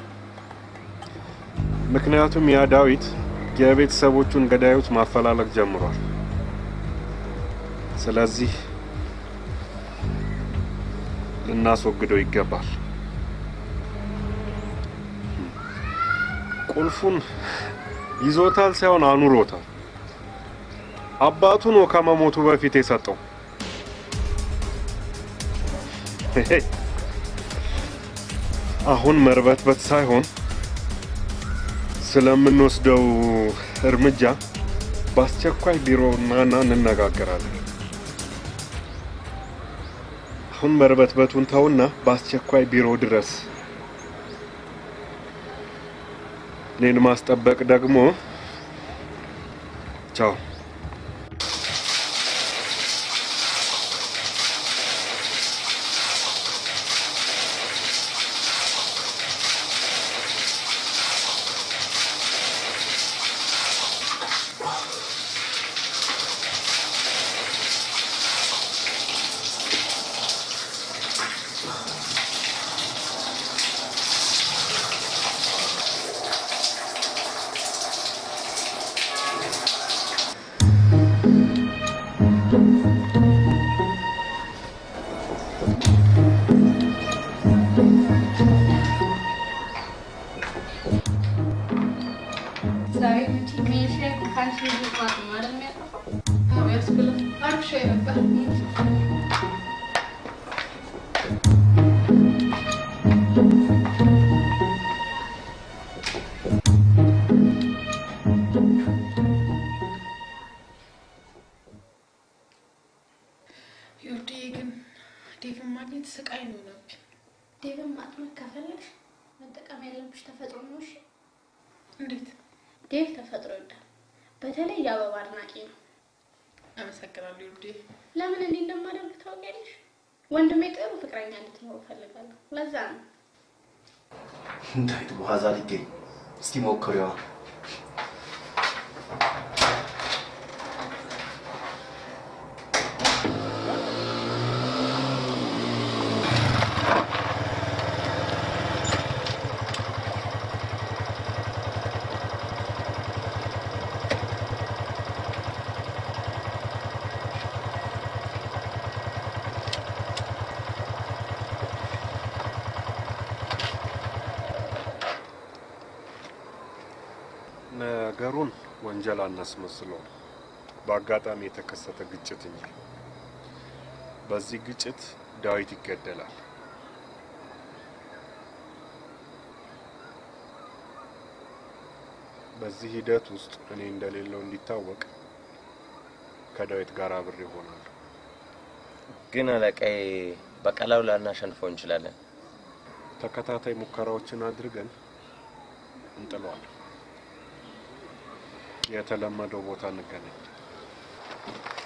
Speaker 5: ምክንያቱም ያ ዳዊት የቤተሰቦቹን ገዳዮች ማፈላለግ ጀምሯል። ስለዚህ ልናስወግደው ይገባል። ቁልፉን ይዞታል ሳይሆን አኑሮታል። አባቱ ነው ከመሞቱ በፊት የሰጠው። አሁን መርበትበት ሳይሆን ስለምንወስደው እርምጃ በአስቸኳይ ቢሮ ናና እንነጋገራለን። አሁን መርበትበቱን ተውና በአስቸኳይ ቢሮ ድረስ። እኔን ማስጠበቅ ደግሞ ቻው።
Speaker 2: ዛሬ መቼ ሜሽ ላይ እኮ ከአንቺ ልጅ ማት ነው አይደል የሚያጠፋው?
Speaker 7: አዎ ያስብላል። አሪፍ ሻይ ነበር። ይኸውልህ ግን ዴቭን ማግኘት ስቃይ ነው ነበር።
Speaker 2: ዴቭን ማጥመድ ከፈለግሽ መጠቀም ያለብሽ ተፈጥሮ ነው። እሺ
Speaker 7: እንዴት?
Speaker 2: ዴቭ ተፈጥሮ ይወዳል። በተለይ የአበባ አድናቂ ነው።
Speaker 7: አመሰግናለሁ ይኸውልህ።
Speaker 2: ለምን እንዲህ እንደማደርግ ታውቂያለሽ? ወንድሜ ጥሩ ፍቅረኛ እንድትኖር እፈልጋለሁ። ለዛ ነው
Speaker 4: እንዳይት በኋዛ ሊገኝ እስቲ ሞክሪዋ።
Speaker 5: ነገሩን ወንጀል አናስመስለውም። በአጋጣሚ የተከሰተ ግጭት እንጂ። በዚህ ግጭት ዳዊት ይገደላል። በዚህ ሂደት ውስጥ እኔ እንደሌለው እንዲታወቅ ከዳዊት ጋር አብሬ እሆናለሁ።
Speaker 3: ግን አለቃዬ በቀላሉ ላናሸንፈው እንችላለን።
Speaker 5: ተከታታይ ሙከራዎችን አድርገን እንጥለዋለን። የተለመደው ቦታ እንገናኝ።